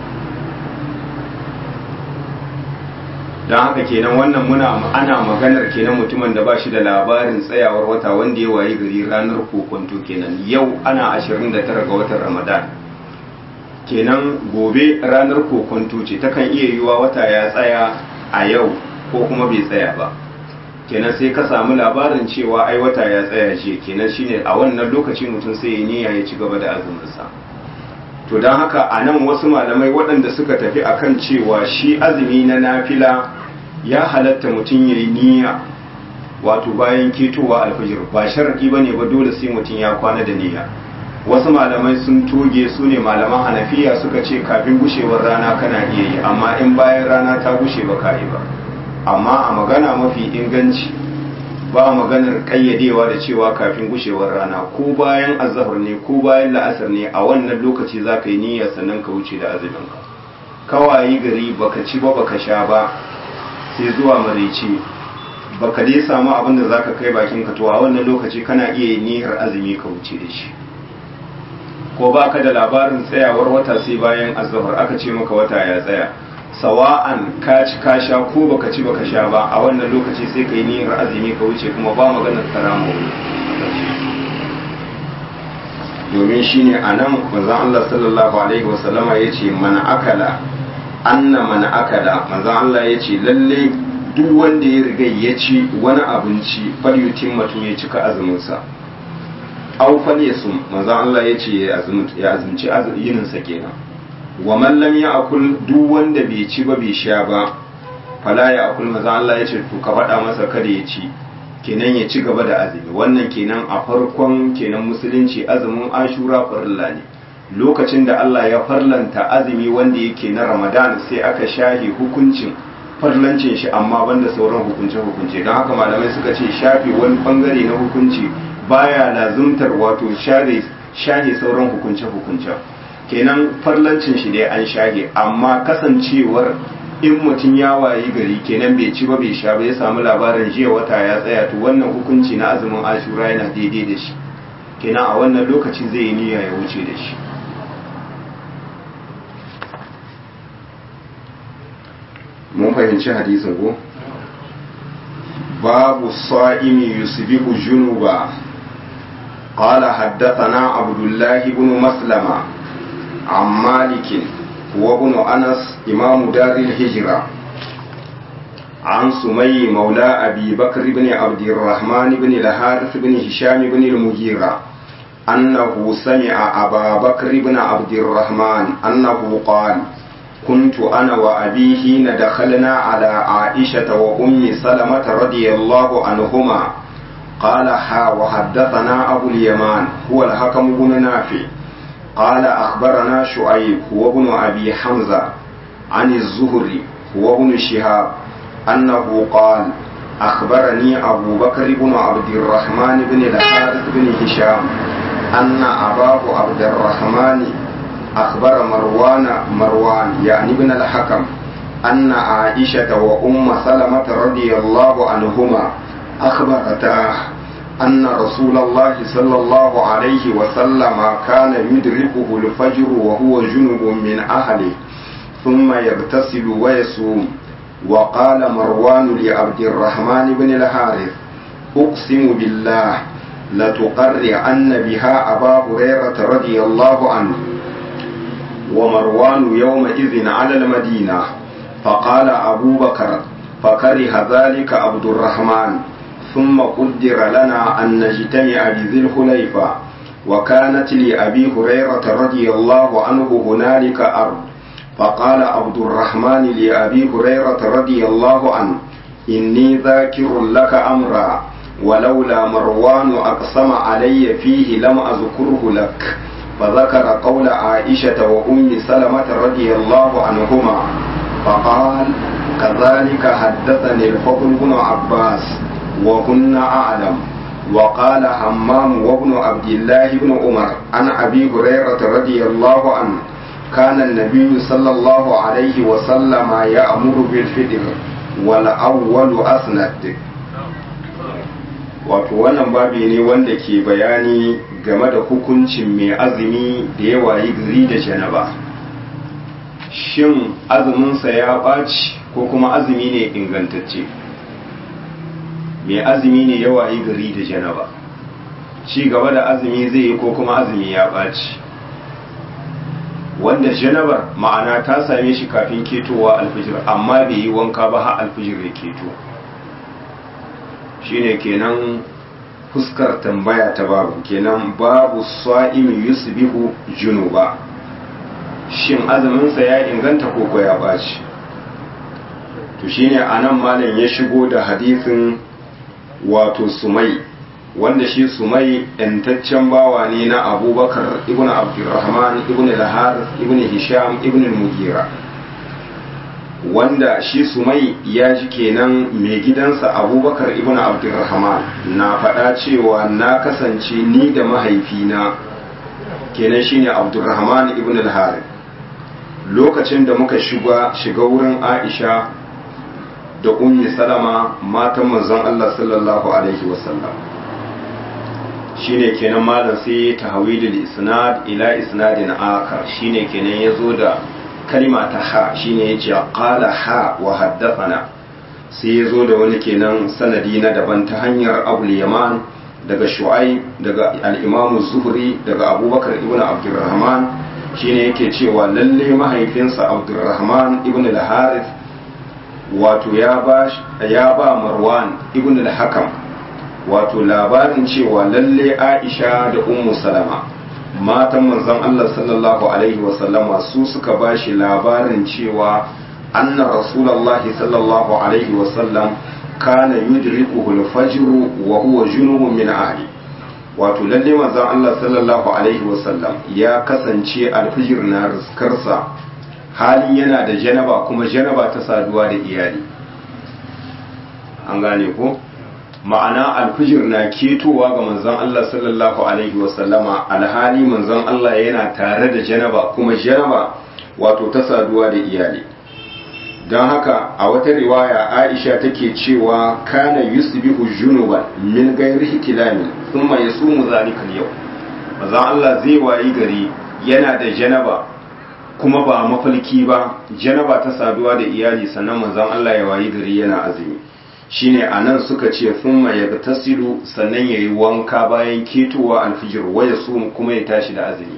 don haka kenan wannan muna ana maganar kenan mutumin da ba shi da labarin tsayawar wata wanda ya wayi gari ranar kokonto kenan yau ana 29 ga watan ramadan kenan gobe ranar kokonto ce takan iya yiwa wata ya tsaya a yau ko kuma bai tsaya ba kenan sai ka samu labarin cewa ai wata ya tsaya ce kenan shine a wannan lokaci mutum sai ya niyya ya ci gaba da azuminsa to don haka a nan wasu malamai waɗanda suka tafi akan cewa shi azumi na nafila ya halatta mutum ya yi niyya wato bayan ketowa alfajir ba sharaɗi ba ne ba dole sai mutum ya kwana da niyya wasu malamai sun toge su ne malaman hanafiya suka ce kafin gushewar rana kana iya yi amma in bayan rana ta gushe ba ka yi ba amma a magana mafi inganci ba maganar kayyadewa da cewa kafin gushewar rana ko bayan azahar ne ko bayan la'asar ne a wannan lokaci za ka yi niyyar sannan ka wuce da azuminka kawayi gari baka ci ba baka sha ba sai zuwa maraice baka dai samu abin da zaka kai bakin ka to a wannan lokaci kana iya yin niyyar azumi ka wuce da shi ko baka da labarin tsayawar wata sai bayan azahar aka ce maka wata ya tsaya sawa'an ka ci ka sha ko baka ci baka sha ba a wannan lokaci sai ka yi niyyar azumi ka wuce kuma ba maganar karamo domin shine a nan manzon Allah sallallahu alaihi wasallama ya ce mana akala anna mana akala manzon Allah ya ce lalle duk wanda ya riga ya ci wani abinci falyutin matu ya cika azuminsa aw falyasum manzon Allah ya ce ya azumci yininsa kenan wa man lam ya'kul duk wanda bai ci ba bai sha ba fala ya akul manzon Allah ya ce to ka faɗa masa kada ya ci kenan ya ci gaba da azumi wannan kenan a farkon kenan musulunci azumin ashura farilla ne lokacin da Allah ya farlanta azumi wanda yake na ramadan sai aka shahe hukuncin farlancin shi amma banda sauran hukunce hukunce don haka malamai suka ce shafe wani bangare na hukunci baya lazumtar wato share shahe sauran hukunce hukunce kenan farlancin shi dai an shahe amma kasancewar in mutum ya wayi gari kenan bai ci ba bai sha ba ya samu labarin jiya wata ya tsaya to wannan hukunci na azumin ashura yana daidai da shi kenan a wannan lokaci zai yi niyya ya wuce da shi mun fahimci hadisin ko babu sa'imi yusbihu junuba قال حدثنا عبد الله بن مسلمة عن مالك وابن أنس إمام دار الهجرة عن سمي مولى أبي بكر بن عبد الرحمن بن الحارث بن هشام بن المغيرة أنه سمع أبا بكر بن عبد الرحمن أنه قال كنت أنا وأبي حين دخلنا على عائشة وأم سلمة رضي الله عنهما قال ها وحدثنا أبو اليمان هو الحكم بن نافع قال أخبرنا شعيب هو ابن أبي حمزة عن الزهري هو ابن شهاب أنه قال أخبرني أبو بكر بن عبد الرحمن بن الحارث بن هشام أن أباه عبد الرحمن أخبر مروان مروان يعني ابن الحكم أن عائشة وأم سلمة رضي الله عنهما أخبرتاه أن رسول الله صلى الله عليه وسلم كان يدركه الفجر وهو جنب من أهله ثم يغتسل ويصوم وقال مروان لعبد الرحمن بن الحارث أقسم بالله لتقرعن بها أبا هريرة رضي الله عنه ومروان يومئذ على المدينة فقال أبو بكر فكره ذلك عبد الرحمن ثم قدر لنا أن نجتمع بذي الخليفة وكانت لأبي هريرة رضي الله عنه هنالك أرض فقال عبد الرحمن لأبي هريرة رضي الله عنه إني ذاكر لك أمرا ولولا مروان أقسم علي فيه لم أذكره لك فذكر قول عائشة وأم سلمة رضي الله عنهما فقال كذلك حدثني الفضل بن عباس وكن أعلم وقال همام وابن عبد الله بن عمر عن أبي هريرة رضي الله عنه كان النبي صلى الله عليه وسلم يأمر بالفطر والأول أسند wato wannan babi ne wanda ke bayani game da hukuncin mai azumi da ya wayi gari da janaba shin azuminsa ya ɓaci ko kuma azumi ne ingantacce mai azumi ne ya wayi gari da janaba ci gaba da azumi zai yi ko kuma azumi ya ɓaci wanda janabar ma'ana ta same shi kafin ketowa alfijir amma bai yi wanka ba har alfijir ya keto shine kenan fuskar tambaya ta babu kenan babu sa'imi yusbihu junuba shin azuminsa ya inganta ko ya ɓaci to shine anan malam ya shigo da hadisin wato sumai wanda shi sumai yantaccen bawa ne na abubakar ibn abdurrahman ibn lahar ibn hisham ibn mugira wanda shi sumai ya ji kenan mai gidansa abubakar ibn abdurrahman na faɗa cewa na kasance ni da mahaifina kenan shine abdurrahman ibn lahar lokacin da muka shiga shiga wurin aisha da ummi salama matan manzon Allah sallallahu alaihi wasallam shine kenan malam sai tahwilul isnad ila isnadin akar shine kenan yazo da kalima ta ha shine yace qala ha wa haddathana sai ya zo da wani kenan sanadi na daban ta hanyar abul yaman daga shu'aib daga al-imamu zuhri daga abubakar ibn abdurrahman shine yake cewa lalle mahaifinsa abdurrahman ibn al-harith wato ya ba ya ba marwan ibn al-hakam wato labarin cewa lalle aisha da ummu salama matan manzon Allah sallallahu alaihi wasallama su suka bashi labarin cewa anna rasulullahi sallallahu alaihi wasallam kana yudrikuhu al-fajr wa huwa junubun min ahli wato lalle manzon Allah sallallahu alaihi wasallam ya kasance alfijir na riskarsa hali yana da janaba kuma janaba ta saduwa da iyali an gane ko ma'ana alfijir na ketowa ga manzon Allah sallallahu alaihi wasallama alhali manzon Allah yana tare da janaba kuma janaba wato ta saduwa da iyali don haka a wata riwaya aisha take cewa kana yusbihu junuban min gairi hikilamin thumma yasumu zalikal yau manzon Allah zai wayi gari yana da janaba kuma ba mafalki ba janaba ta saduwa da iyali sannan manzon Allah ya wayi gari yana azumi shine anan suka ce thumma yagtasilu sannan yayi wanka bayan ketowa alfijir waya sum kuma ya tashi da azumi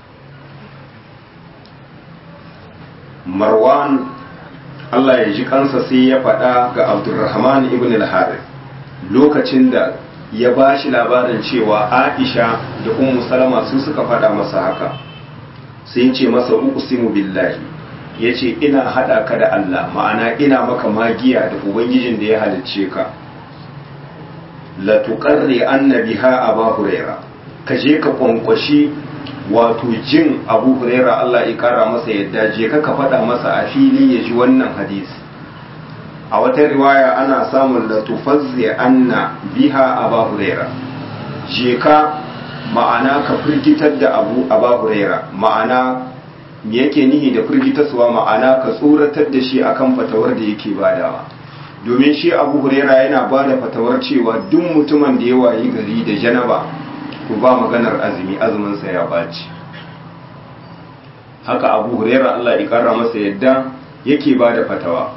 Marwan Allah ya ji kansa sai ya faɗa ga Abdulrahman ibn al-Harith lokacin da ya ba shi labarin cewa Aisha da Ummu Salama su suka faɗa masa haka sai ya ce masa uqsimu billahi yace ina hada ka da Allah ma'ana ina maka magiya da ubangijin da ya halicce ka la tuqarri annabiha aba huraira ka je ka kwankwashi wato jin abu huraira Allah ya kara masa yadda je ka ka faɗa masa a fili ya ji wannan hadisi a wata riwaya ana samun la tufazzi anna biha aba huraira je ka ma'ana ka firgitar da abu aba huraira ma'ana me yake nihi da firgitarsuwa ma'ana ka tsoratar da shi akan fatawar da yake badawa domin shi abu huraira yana ba da fatawar cewa duk mutumin da ya wayi gari da janaba ku ba maganar azumi azuminsa ya baci haka abu huraira Allah ya kara masa yadda yake ba da fatawa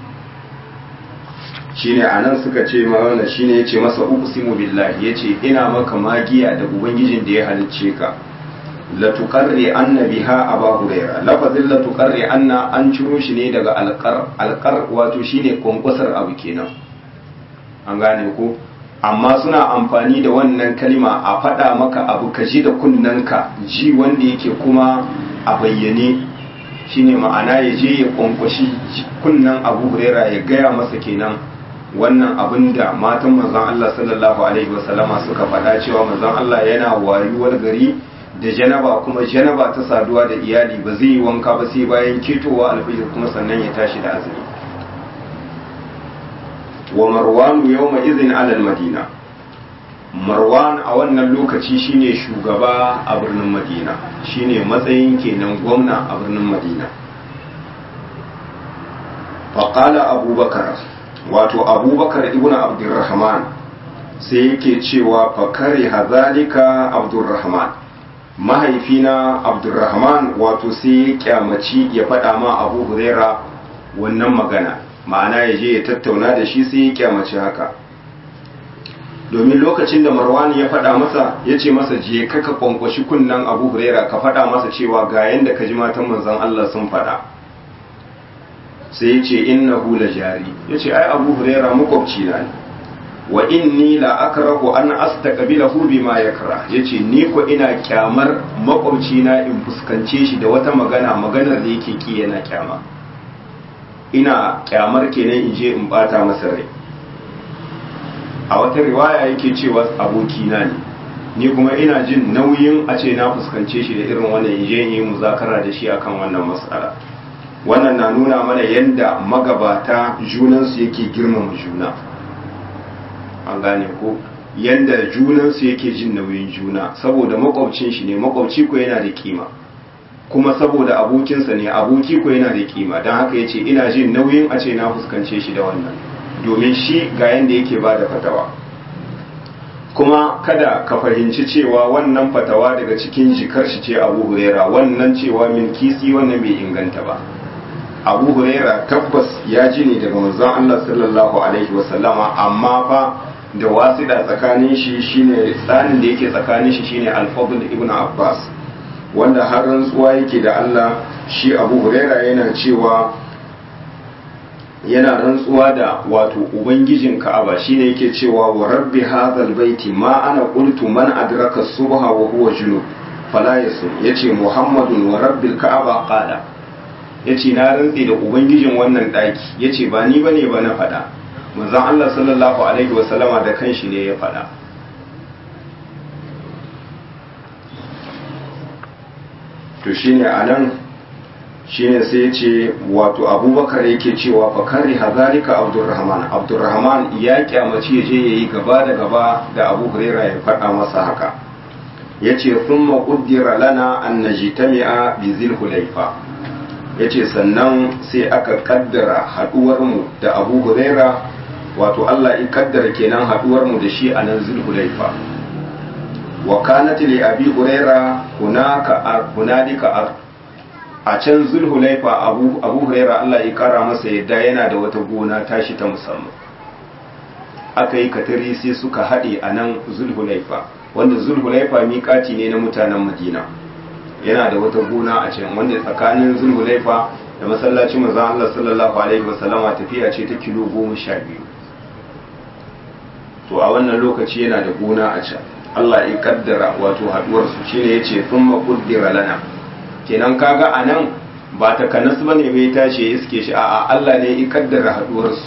shine anan suka ce mana shine yace masa uqsimu billahi yace ina maka magiya da ubangijin da ya halicce ka la tuqarri anna biha aba huraira lafazin la tuqarri anna an ciro shi ne daga alqar alqar wato shine kwankwasar abu kenan an gane ko amma suna amfani da wannan kalima a faɗa maka abu ka ji da kunnanka ji wanda yake kuma a bayyane shine ma'ana ya je ya kwankwashi kunnan abu huraira ya gaya masa kenan wannan abin da matan manzon Allah sallallahu alaihi wasallama suka faɗa cewa manzon Allah yana wayuwar gari da janaba kuma janaba ta saduwa da iyali ba zai yi wanka ba sai bayan ketowa alfijir kuma sannan ya tashi da azumi wa marwanu yawma izin alal madina marwan a wannan lokaci shine shugaba a birnin madina shine matsayin kenan gwamna a birnin madina faƙala abubakar wato abubakar ibn abdurrahman sai yake cewa fakari hazalika abdurrahman mahaifina abdurrahman wato sai ya kyamaci ya faɗa ma abu huraira wannan magana ma'ana ya je ya tattauna da shi sai ya kyamaci haka domin lokacin da marwan ya faɗa masa ya ce masa je ka ka kwankwashi kunnan abu huraira ka faɗa masa cewa ga yanda ka ji matan manzon Allah sun faɗa sai ya ce innahu la jari ya ce ai abu huraira makwabci na ne wa inni la akrahu an astaqbilahu bima yakra yace ni ko ina kyamar makwabci na in fuskance shi da wata magana maganar da yake ki yana kyama ina kyamar kenan in je in bata masa rai a wata riwaya yake cewa abokina ne ni kuma ina jin nauyin a ce na fuskance shi da irin wannan in je yi muzakara da shi akan wannan matsala wannan na nuna mana yadda magabata junansu yake girmama juna an gane ko yadda junansu yake jin nauyin juna saboda makwabcin shi ne makwabci ko yana da kima kuma saboda abokinsa ne aboki ko yana da kima don haka ya ce ina jin nauyin a ce na fuskance shi da wannan domin shi ga yadda yake ba da fatawa kuma kada ka fahimci cewa wannan fatawa daga cikin jikar shi ce abu huraira wannan cewa min kisi wannan bai inganta ba abu huraira tabbas ya ji ne daga manzon Allah sallallahu alaihi wasallama amma fa da wasida tsakanin shi shine tsanin da yake tsakanin shi shine al-fadl ibn abbas wanda har rantsuwa yake da Allah shi abu huraira yana cewa yana rantsuwa da wato ubangijin ka'aba shine yake cewa wa rabbi hadhal baiti ma ana qultu man adraka subha wa huwa junub fala yasum yace muhammadun wa rabbil ka'aba qala yace na rantsi da ubangijin wannan daki yace ba ni bane ba na fada manzon Allah sallallahu alaihi wa sallama da kanshi ne ya fada to shine anan shine sai ya ce wato abubakar yake cewa fakari hazalika abdurrahman abdurrahman ya kyamaci ya je ya yi gaba da gaba da abu huraira ya faɗa masa haka ya ce sun maƙuddira lana an na jitami'a bi zilhulaifa ya ce sannan sai aka kaddara haɗuwarmu da abu huraira wato allah ya kaddara kenan haɗuwarmu da shi a nan zilhulaifa wa kanat li abi huraira hunaka hunalika ar a can zulhulaifa abu abu huraira Allah ya kara masa yadda yana da wata gona tashi ta musamman aka yi katari sai suka haɗe a nan zulhulaifa wanda zulhulaifa miƙati ne na mutanen madina yana da wata gona a can wanda tsakanin zulhulaifa da masallacin manzon Allah sallallahu alaihi wasallama tafiya ce ta kilo goma sha biyu to a wannan lokaci yana da gona a can Allah ya kaddara wato haduwarsu shine yace thumma qaddara lana kenan kaga anan ba ta kanas bane bai tashi ya iske shi a'a Allah ne ya kaddara haduwarsu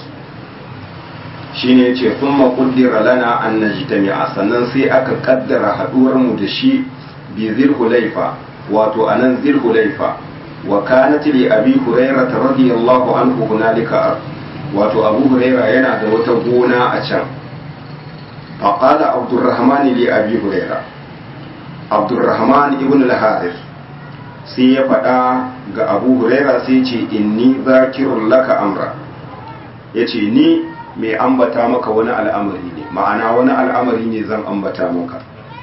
shine yace thumma qaddara lana an najtami'a sannan sai aka kaddara haduwar mu da shi bi zilhulaifa wato anan zilhulaifa wa kanat li abi hurairah radiyallahu anhu hunalika wato abu hurairah yana da wata gona a can فقال عبد الرحمن لأبي هريرة عبد الرحمن ابن الحارث sai ya faɗa ga abu huraira sai ce inni zakirun laka amra ya ce ni mai ambata maka wani al'amari ne ma'ana wani al'amari ne zan ambata maka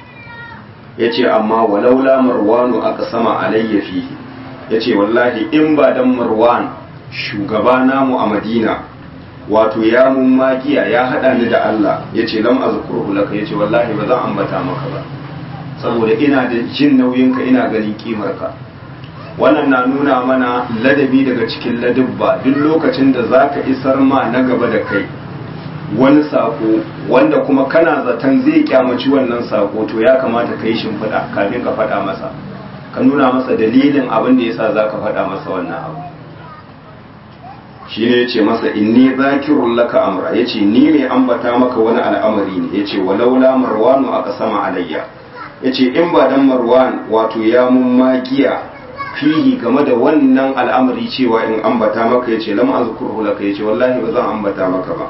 ya ce amma walaula marwanu aka sama alayya fihi ya ce wallahi in ba dan marwan shugaba namu a madina wato ya mun magiya ya hada ni da Allah ya ce lam azkurhu laka ya ce wallahi ba zan ambata maka ba saboda ina da jin nauyinka ina ganin kimarka wannan na nuna mana ladabi daga cikin ladabba duk lokacin da zaka isar ma na gaba da kai wani sako wanda kuma kana zaton zai kyamaci wannan sako to ya kamata ka yi shimfiɗa kafin ka faɗa masa ka nuna masa dalilin abin da yasa zaka faɗa masa wannan abu shi ne ya ce masa inni zakirun laka amra ya ce ni mai ambata maka wani al'amari ne ya ce walaula marwanu aka sama alayya ya ce in ba dan marwan wato ya mun magiya fihi game da wannan al'amari cewa in ambata maka ya ce lam azkurhu laka ya ce wallahi ba zan ambata maka ba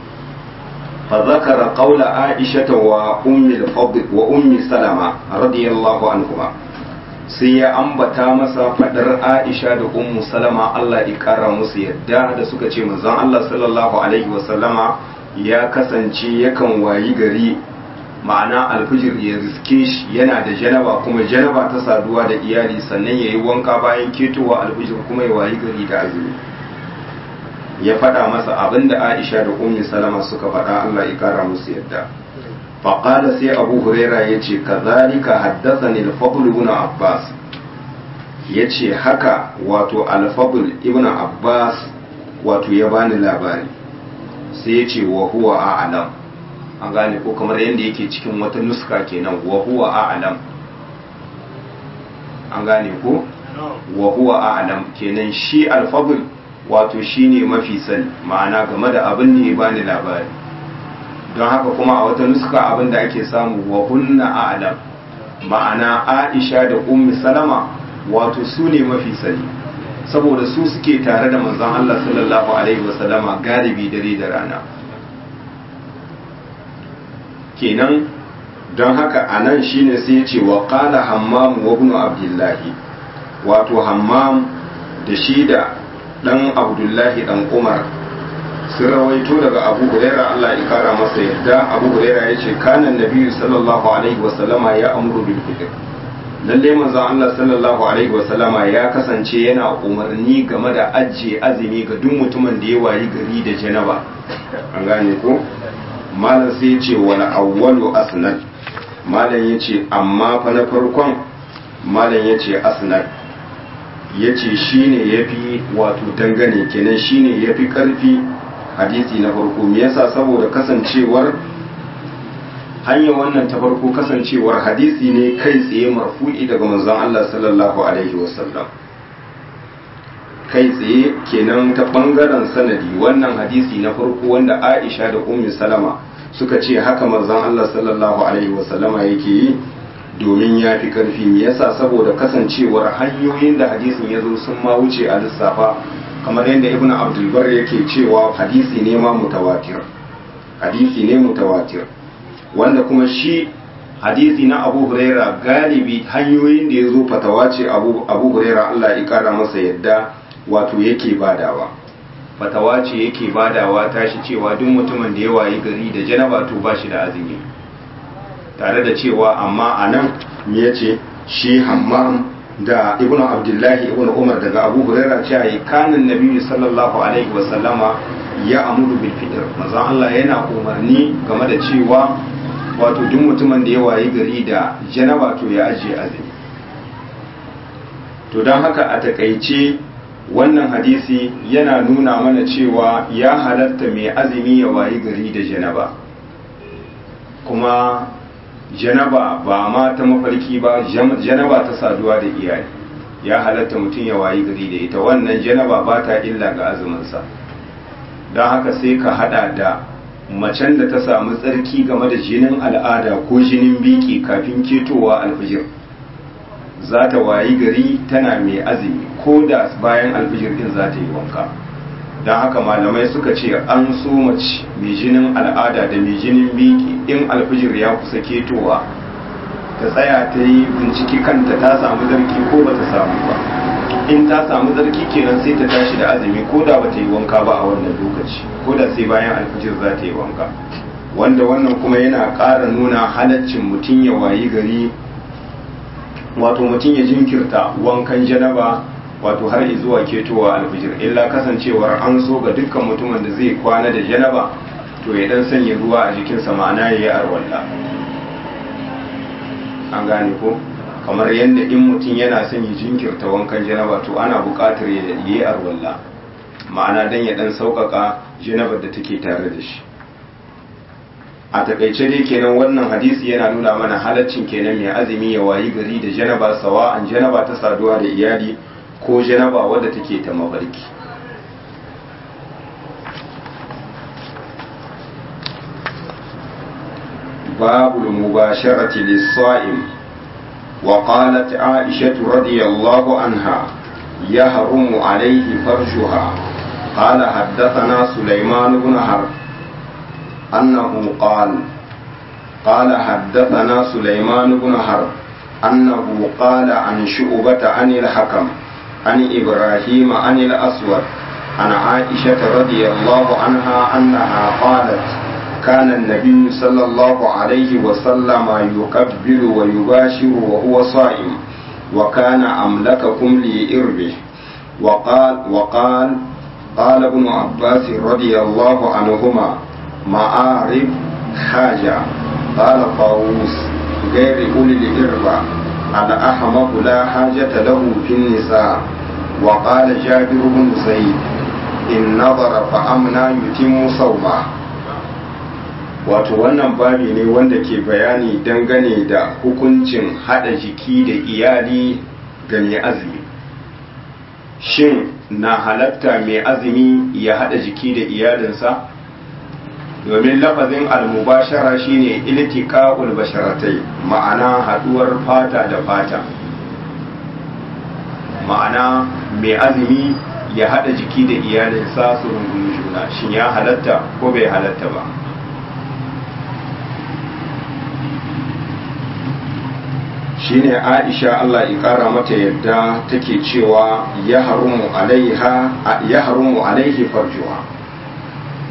fa zakara qawla aisha wa ummi al-fadl wa ummi salama radiyallahu anhuma sai ya ambata masa fadar Aisha da Ummu Salama Allah ya kara musu yadda da suka ce manzon Allah sallallahu alaihi wasallama ya kasance yakan wayi gari ma'ana alfijir ya riske shi yana da janaba kuma janaba ta saduwa da iyali sannan ya yi wanka bayan ketowa alfijir kuma ya wayi gari da azumi ya faɗa masa abin da Aisha da Ummu Salama suka faɗa Allah ya kara musu yadda فقال سي أبو هريرة يتي كذلك حدثني الفضل ابن عباس yace haka wato alfabul ibn abbas wato ya bani labari sai ya ce wa huwa a'lam an gane ko kamar yadda yake cikin wata nuska kenan wa huwa a'lam an gane ko wa huwa a'lam kenan shi alfabul wato shine mafi sani ma'ana game da abin ne ya bani labari don haka kuma a wata nuska abin da ake samu wa hunna a'lam ma'ana aisha da ummi salama wato su ne mafi sani saboda su suke tare da manzon Allah sallallahu alaihi wasallama galibi dare da rana kenan don haka a nan shine sai ya ce wa qala hammam wa ibn abdullahi wato hammam da shi da dan abdullahi dan umar sun rawaito daga abu huraira Allah ya kara masa yadda abu huraira ya ce kanan nabi sallallahu alaihi wasallama ya amuru bil fitr lalle manzon Allah sallallahu alaihi wasallama ya kasance yana umarni game da ajiye azumi ga duk mutumin da ya wayi gari da janaba an gane ko malam sai ya ce wal awwalu asnad malam ya ce amma fa na farkon malam ya ce asnad ya ce shi ne ya fi wato dangane kenan shi ne ya fi ƙarfi hadisi na farko me yasa saboda kasancewar hanyar wannan ta farko kasancewar hadisi ne kai tsaye marfu'i daga manzon Allah sallallahu alaihi wasallam kai tsaye kenan ta bangaren sanadi wannan hadisi na farko wanda Aisha da Ummu Salama suka ce haka manzon Allah sallallahu alaihi wasallama yake yi domin ya fi karfi me yasa saboda kasancewar hanyoyin da hadisin ya zo sun ma wuce a lissafa kamar yadda ibn abdulbar yake cewa hadisi ne ma mutawatir hadisi ne mutawatir wanda kuma shi hadisi na abu huraira galibi hanyoyin da ya zo fatawa ce abu huraira allah ya kara masa yadda wato yake badawa fatawa ce yake badawa tashi cewa duk mutumin da ya wayi gari da janaba to ba shi da azumi tare da cewa amma a nan me ya ce shi hammam da ibnu abdullahi ibnu umar daga abu huraira ce yi kanin nabi sallallahu alaihi wasallama ya amuru bil fitr manzon Allah yana umarni game da cewa wato duk mutumin da ya wayi gari da janaba to ya ajiye azumi to don haka a takaice wannan hadisi yana nuna mana cewa ya halatta mai azumi ya wayi gari da janaba kuma janaba ba ma ta mafarki ba janaba ta saduwa da iyali ya halatta mutum ya wayi gari da ita wannan janaba ba ta illa ga azuminsa don haka sai ka hada da macen da ta samu tsarki game da jinin al'ada ko jinin biki kafin ketowa alfijir za ta wayi gari tana mai azumi ko da bayan alfijir din za ta yi wanka don haka malamai suka ce an so mace mai jinin al'ada da mai jinin biki in alfijir ya kusa ketowa ta tsaya ta yi binciki kanta ta samu zarki ko ba ta samu ba in ta samu zarki kenan sai ta tashi da azumi ko da ba ta yi wanka ba a wannan lokaci ko da sai bayan alfijir za ta yi wanka wanda wannan kuma yana ƙara nuna halaccin mutum ya wayi gari wato mutum ya jinkirta wankan janaba wato har zuwa ketowa alfijir illa kasancewar an so ga dukkan mutumin da zai kwana da janaba to ya dan sanya ruwa a jikinsa ma'ana ya yi arwalla an gane ko kamar yadda in mutum yana son ya jinkirta wankan janaba to ana buƙatar ya yi arwalla ma'ana dan ya dan sauƙaƙa janabar da take tare da shi a takaice dai kenan wannan hadisi yana nuna mana halaccin kenan mai azumi ya wayi gari da janaba sawa an janaba ta saduwa da iyali ko janaba wadda take ta mafarki babu mubasharati lis-sa'im wa qalat Aisha radiyallahu anha yahrumu alayhi farjuha qala haddathana Sulaiman ibn Harb annahu qala قال حدثنا سليمان بن حرب أنه قال عن شعبة عن الحكم عن إبراهيم عن الأسود عن عائشة رضي الله عنها أنها قالت كان النبي صلى الله عليه وسلم يكبر ويباشر وهو صائم وكان أملككم لإربه وقال وقال قال ابن عباس رضي الله عنهما معارف حاجة قال طاووس غير أولي الإربة الأحمق لا حاجة له في النساء وقال جابر بن زيد إن نظر فأمنا يتم صومه wato wannan babi ne wanda ke bayani dangane da hukuncin hada jiki da iyali ga mai azumi shin na halatta mai azumi ya hada jiki da iyalinsa domin lafazin almubashara shine iltiqa'ul basharatai ma'ana haduwar fata da fata ma'ana mai azumi ya hada jiki da iyalinsa su rungumi juna shin ya halatta ko bai halatta ba shine Aisha Allah ya kara mata yadda take cewa ya harumu alaiha ya harumu alaihi farjuha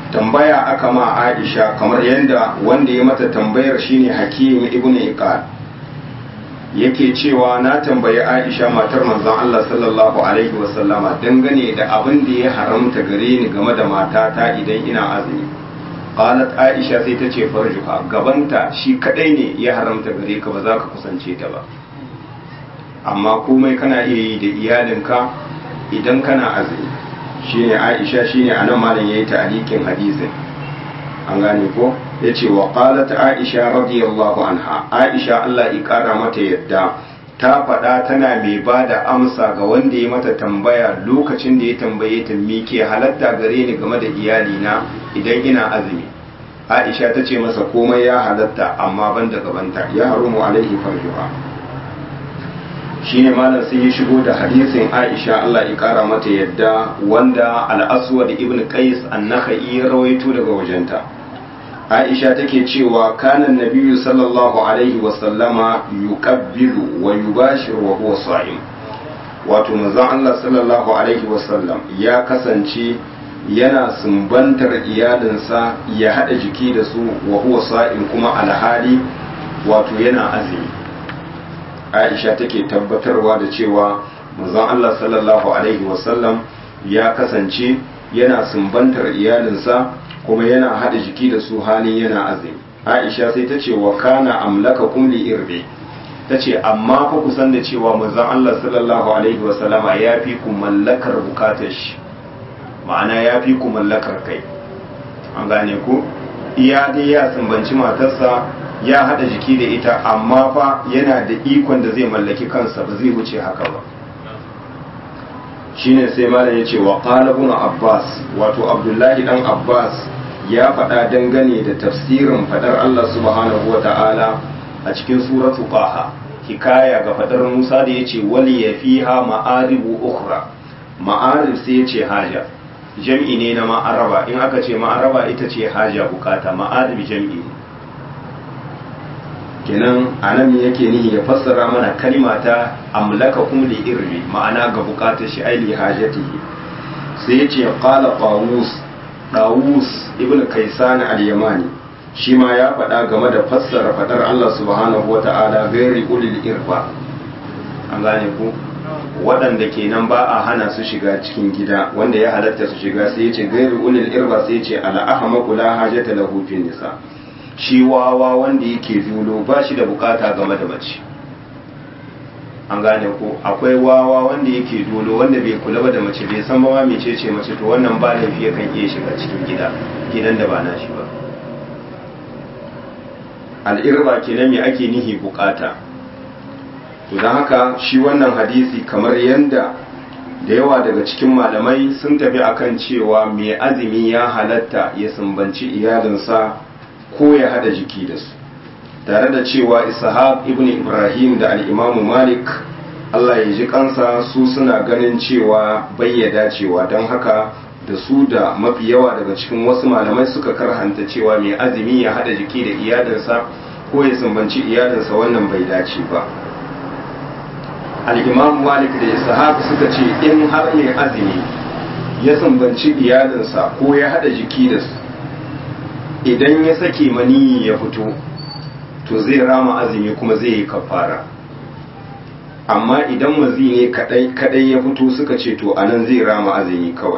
tambaya aka ma Aisha kamar yadda wanda ya mata tambayar shine Hakim ibn Iqal yake cewa na tambayi Aisha matar manzon Allah sallallahu alaihi wasallama dangane da abin da ya haramta gare ni game da matata idan ina azumi qalat Aisha sai ta ce farjuha gabanta shi kadai ne ya haramta gare ka ba za ka kusance ta ba amma komai kana iya yi da iyalinka idan kana azumi shine Aisha shine anan malam yayi ta'liqin hadisin an gane ko yace wa qalat Aisha radiyallahu anha Aisha Allah ya kara mata yadda ta faɗa tana mai ba da amsa ga wanda ya mata tambaya lokacin da ya tambaye ta me ke halatta gare ni game da iyalina idan ina azumi Aisha ta ce masa komai ya halatta amma ban da gabanta ya harumu alaihi farjuha shine malam sai ya shigo da hadisin Aisha Allah ya kara mata yadda wanda al-Aswad ibn Qais an-Nakhai ya rawaito daga wajenta Aisha take cewa kana nabiyyu sallallahu alaihi wa sallama yuqabbilu wa yubashiru wa huwa sa'im wato manzon Allah sallallahu alaihi wa sallam ya kasance yana sumbantar iyalinsa ya hada jiki da su wa huwa sa'im kuma alhali wato yana azumi aisha take tabbatarwa da cewa manzon Allah sallallahu alaihi wasallam ya kasance yana sumbantar iyalinsa kuma yana hada jiki da su halin yana azumi aisha sai ta ce wa kana amlaka kumli irbi ta ce amma fa kusan da cewa manzon Allah sallallahu alaihi wasallama ya fi ku mallakar bukatar shi ma'ana ya fi ku mallakar kai an gane ku iya dai ya sumbanci matarsa ya hada jiki da ita amma fa yana da ikon da zai mallaki kansa ba zai wuce haka ba shine sai malam ya ce wa qala ibn abbas wato abdullahi dan abbas ya faɗa dangane da tafsirin fadar Allah subhanahu wa ta'ala a cikin suratu qaha hikaya ga fadar Musa da yace wali yafiha ma'aribu ukhra ma'arib sai yace haja jam'i ne na ma'araba in aka ce ma'araba ita ce haja bukata ma'arib jam'i ne kenan anan yake nihi ya fassara mana kalima ta amlaka kum li irbi ma'ana ga bukatar shi ai li hajatihi sai yace qala qawus dawus ibn kaisan al-yamani shi ma ya faɗa game da fassara fadar Allah subhanahu wata'ala gairi ulil irba an gane ku waɗanda kenan ba a hana su shiga cikin gida wanda ya halatta su shiga sai yace gairi ulil irba sai yace ala ahmaku la hajata lahu fi nisa shi wawa wanda yake zulo ba shi da bukata game da mace an gane ko akwai wawa wanda yake dolo wanda bai kula ba da mace bai san ba ma mece ce mace to wannan ba laifi yakan iya shiga cikin gida gidan da ba na shi ba al'irba kenan me ake nihi bukata to don haka shi wannan hadisi kamar yanda da yawa daga cikin malamai sun tafi akan cewa mai azumi ya halatta ya sumbanci iyalinsa ko ya hada jiki da su tare da cewa ishaq ibn ibrahim da al'imamu malik allah ya ji kansa su suna ganin cewa bayyada cewa don haka da su da mafi yawa daga cikin wasu malamai suka karhanta cewa mai azumi ya hada jiki da iyalinsa ko ya sumbanci iyalinsa wannan bai dace ba al'imamu malik da ishaq suka ce in har mai azumi ya sumbanci iyalinsa ko ya hada jiki da su idan ya sake maniyi ya fito to zai rama azumi kuma zai yi kafara amma idan mazi ne kadai ya fito suka ce to anan zai rama azumi kawai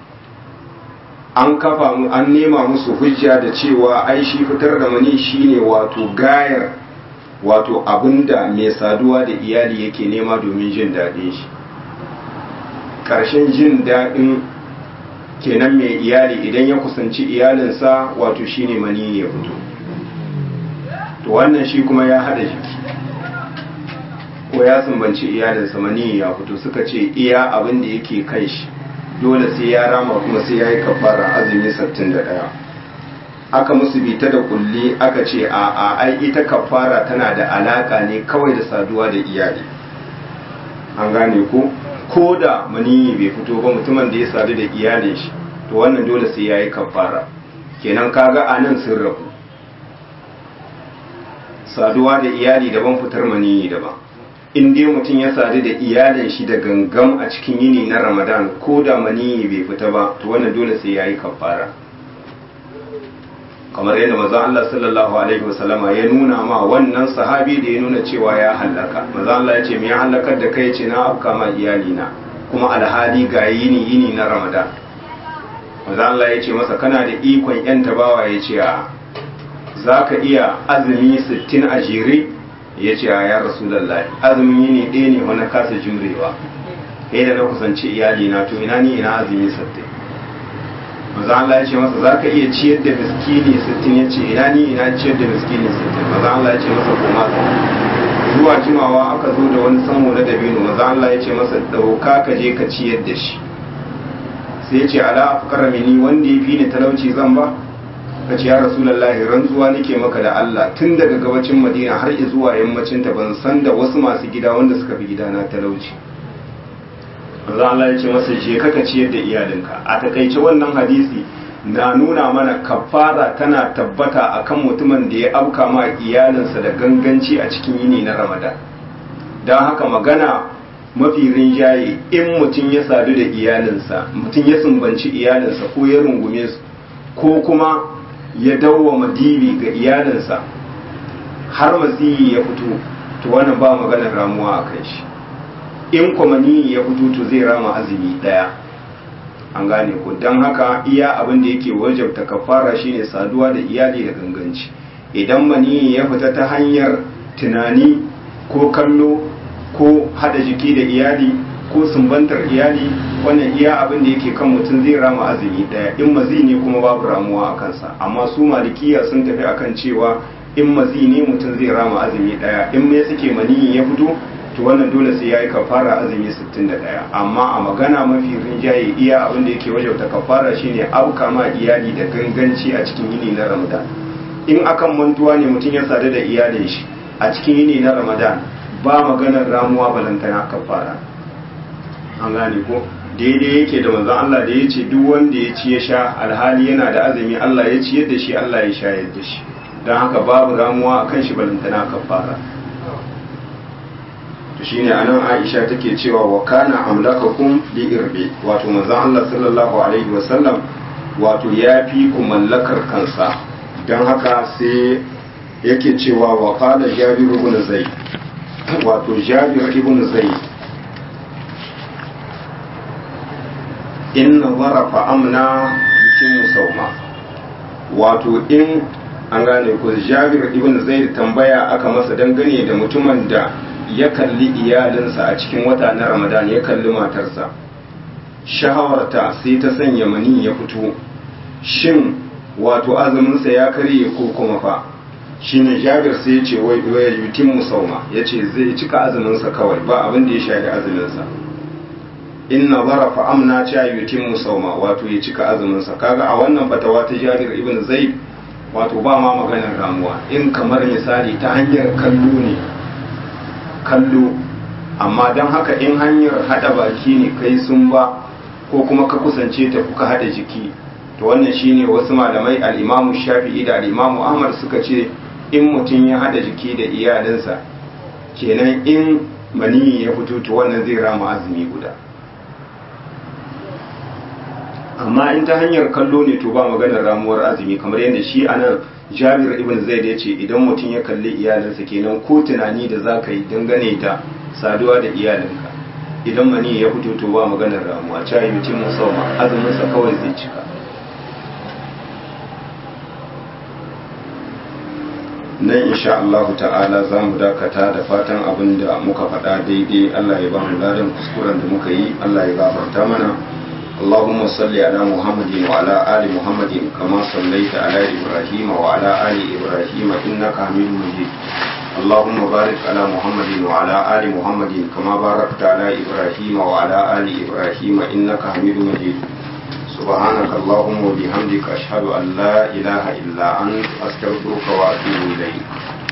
an kafa mu an nema musu hujja da cewa ai shi fitar da mani shine wato gayar wato abinda mai saduwa da iyali yake nema domin jin daɗin shi ƙarshen jin daɗin kenan mai iyali idan ya kusanci iyalinsa wato shine mani ya fito to wannan shi kuma ya hada jiki ko ya sumbanci iyalinsa mani ya fito suka ce iya abin da yake kai shi dole sai ya rama kuma sai ya yi kafara azumi 61 aka musu bita da kulli aka ce a a ai ita kafara tana da alaka ne kawai da saduwa da iyali an gane ko ko da maniyi bai fito ba mutumin da ya sadu da iyalin shi to wannan dole sai ya yi kafara kenan kaga a nan sun rabu saduwa da iyali daban fitar maniyi daban in dai mutum ya sadu da iyalin shi da gangam a cikin yini na ramadan ko da maniyi bai fita ba to wannan dole sai ya yi kafara kamar yadda manzon Allah sallallahu alaihi wasallama ya nuna ma wannan sahabi da ya nuna cewa ya halaka manzon Allah ya ce me ya halakar da kai ce na afka ma iyalina kuma alhali ga yini yini na Ramadan manzon Allah ya ce masa kana da ikon yan tabawa ya ce a zaka iya azumi 60 a jere ya ce a ya rasulullahi azumin yini ɗaya ne wani kasa jurewa kai da na kusanci iyalina to ina ni ina azumi 60 maza Allah ya ce masa za ka iya ciyar da miskini sittin ya ce ina ni ina ciyar da miskini sittin maza Allah ya ce masa koma zuwa jimawa aka zo da wani samo na dabino maza Allah ya ce masa dauka ka je ka ciyar da shi sai ya ce ala afkara mini wanda ya fi ni talauci zan ba ka ce ya rasulullahi rantsuwa nake maka da Allah tun daga gabacin madina har zuwa yammacin ta ban san da wasu masu gida wanda suka fi gidana talauci manzo Allah ya ce masa je kaka ciyar da iyalinka a takaice wannan hadisi na nuna mana kafara tana tabbata akan mutumin da ya auka ma iyalinsa da ganganci a cikin yini na Ramadan don haka magana mafi rinjaye in mutum ya sadu da iyalinsa mutum ya sumbanci iyalinsa ko ya rungume su ko kuma ya dawwama dibi ga iyalinsa har maziyi ya fito to wannan ba maganar ramuwa a kai shi in kwamani ya fito to zai rama azumi daya an gane ko don haka iya abin da yake wajabta kafara shine saduwa da iyali da ganganci idan mani ya fita ta hanyar tunani ko kallo ko hada jiki da iyali ko sumbantar iyali wannan iya abin da yake kan mutum zai rama azumi daya in mazi ne kuma babu ramuwa a kansa amma su malikiya sun tafi akan cewa in mazi ne mutum zai rama azumi daya in me suke mani ya fito to wannan dole sai ya yi kafara azumi 61 amma a magana mafi rinjaye iya abin da yake wajauta kafara shine auka ma iyali da ganganci a cikin yini na ramadan in akan mantuwa ne mutum ya sadu da iyalin shi a cikin yini na ramadan ba maganar ramuwa balantana kafara an gane ko daidai yake da manzon Allah da ya ce duk wanda ya ci ya sha alhali yana da azumi Allah ya ciyar da shi Allah ya shayar da shi don haka babu ramuwa akan shi balantana kafara to shine anan Aisha take cewa wa kana amlakakum li irbi wato manzon Allah sallallahu alaihi wasallam wato ya fi ku mallakar kansa don haka sai yake cewa wa qala Jabir ibn Zayd wato Jabir ibn Zayd inna zarafa amna yutimmu sauma wato in an gane ko Jabir ibn Zayd tambaya aka masa dangane da mutumin da ya kalli iyalinsa a cikin wata na ramadan ya kalli matarsa shahawarta sai ta sanya mani ya fito shin wato azuminsa ya karye ko kuma fa shi ne jabir sai ya ce wai waya yutin musauma ya ce zai cika azuminsa kawai ba abin da ya shafi azuminsa inna zarafa amna cha yutin musauma wato ya cika azuminsa kaga a wannan fatawa ta jabir ibn zaid wato ba ma maganar ramuwa in kamar misali ta hanyar kallo ne kallo amma don haka in hanyar hada baki ne kai sun ba ko kuma ka kusance ta kuka hada jiki to wannan shine wasu malamai al-Imamu Shafi'i da al-Imamu Ahmad suka ce in mutum ya hada jiki da iyalinsa kenan in mani ya fito to wannan zai rama azumi guda amma in ta hanyar kallo ne to ba maganar ramuwar azumi kamar yadda shi anan Jabir ibn Zaid ya ce idan mutum ya kalli iyalinsa kenan ko tunani da za ka yi dangane da saduwa da iyalinka idan mani ya fito to ba maganar ramuwa cayi mutum musamman azuminsa kawai zai cika nan insha Allah ta'ala za mu dakata da fatan abin da muka faɗa daidai Allah ya ba mu ladan kuskuren da muka yi Allah ya gafarta mana اللهم صل على محمد وعلى آل محمد كما صليت على إبراهيم وعلى آل إبراهيم إنك حميد مجيد اللهم بارك على محمد وعلى آل محمد كما باركت على إبراهيم وعلى آل إبراهيم إنك حميد مجيد سبحانك اللهم وبحمدك أشهد أن لا إله إلا أنت أستغفرك وأتوب إليك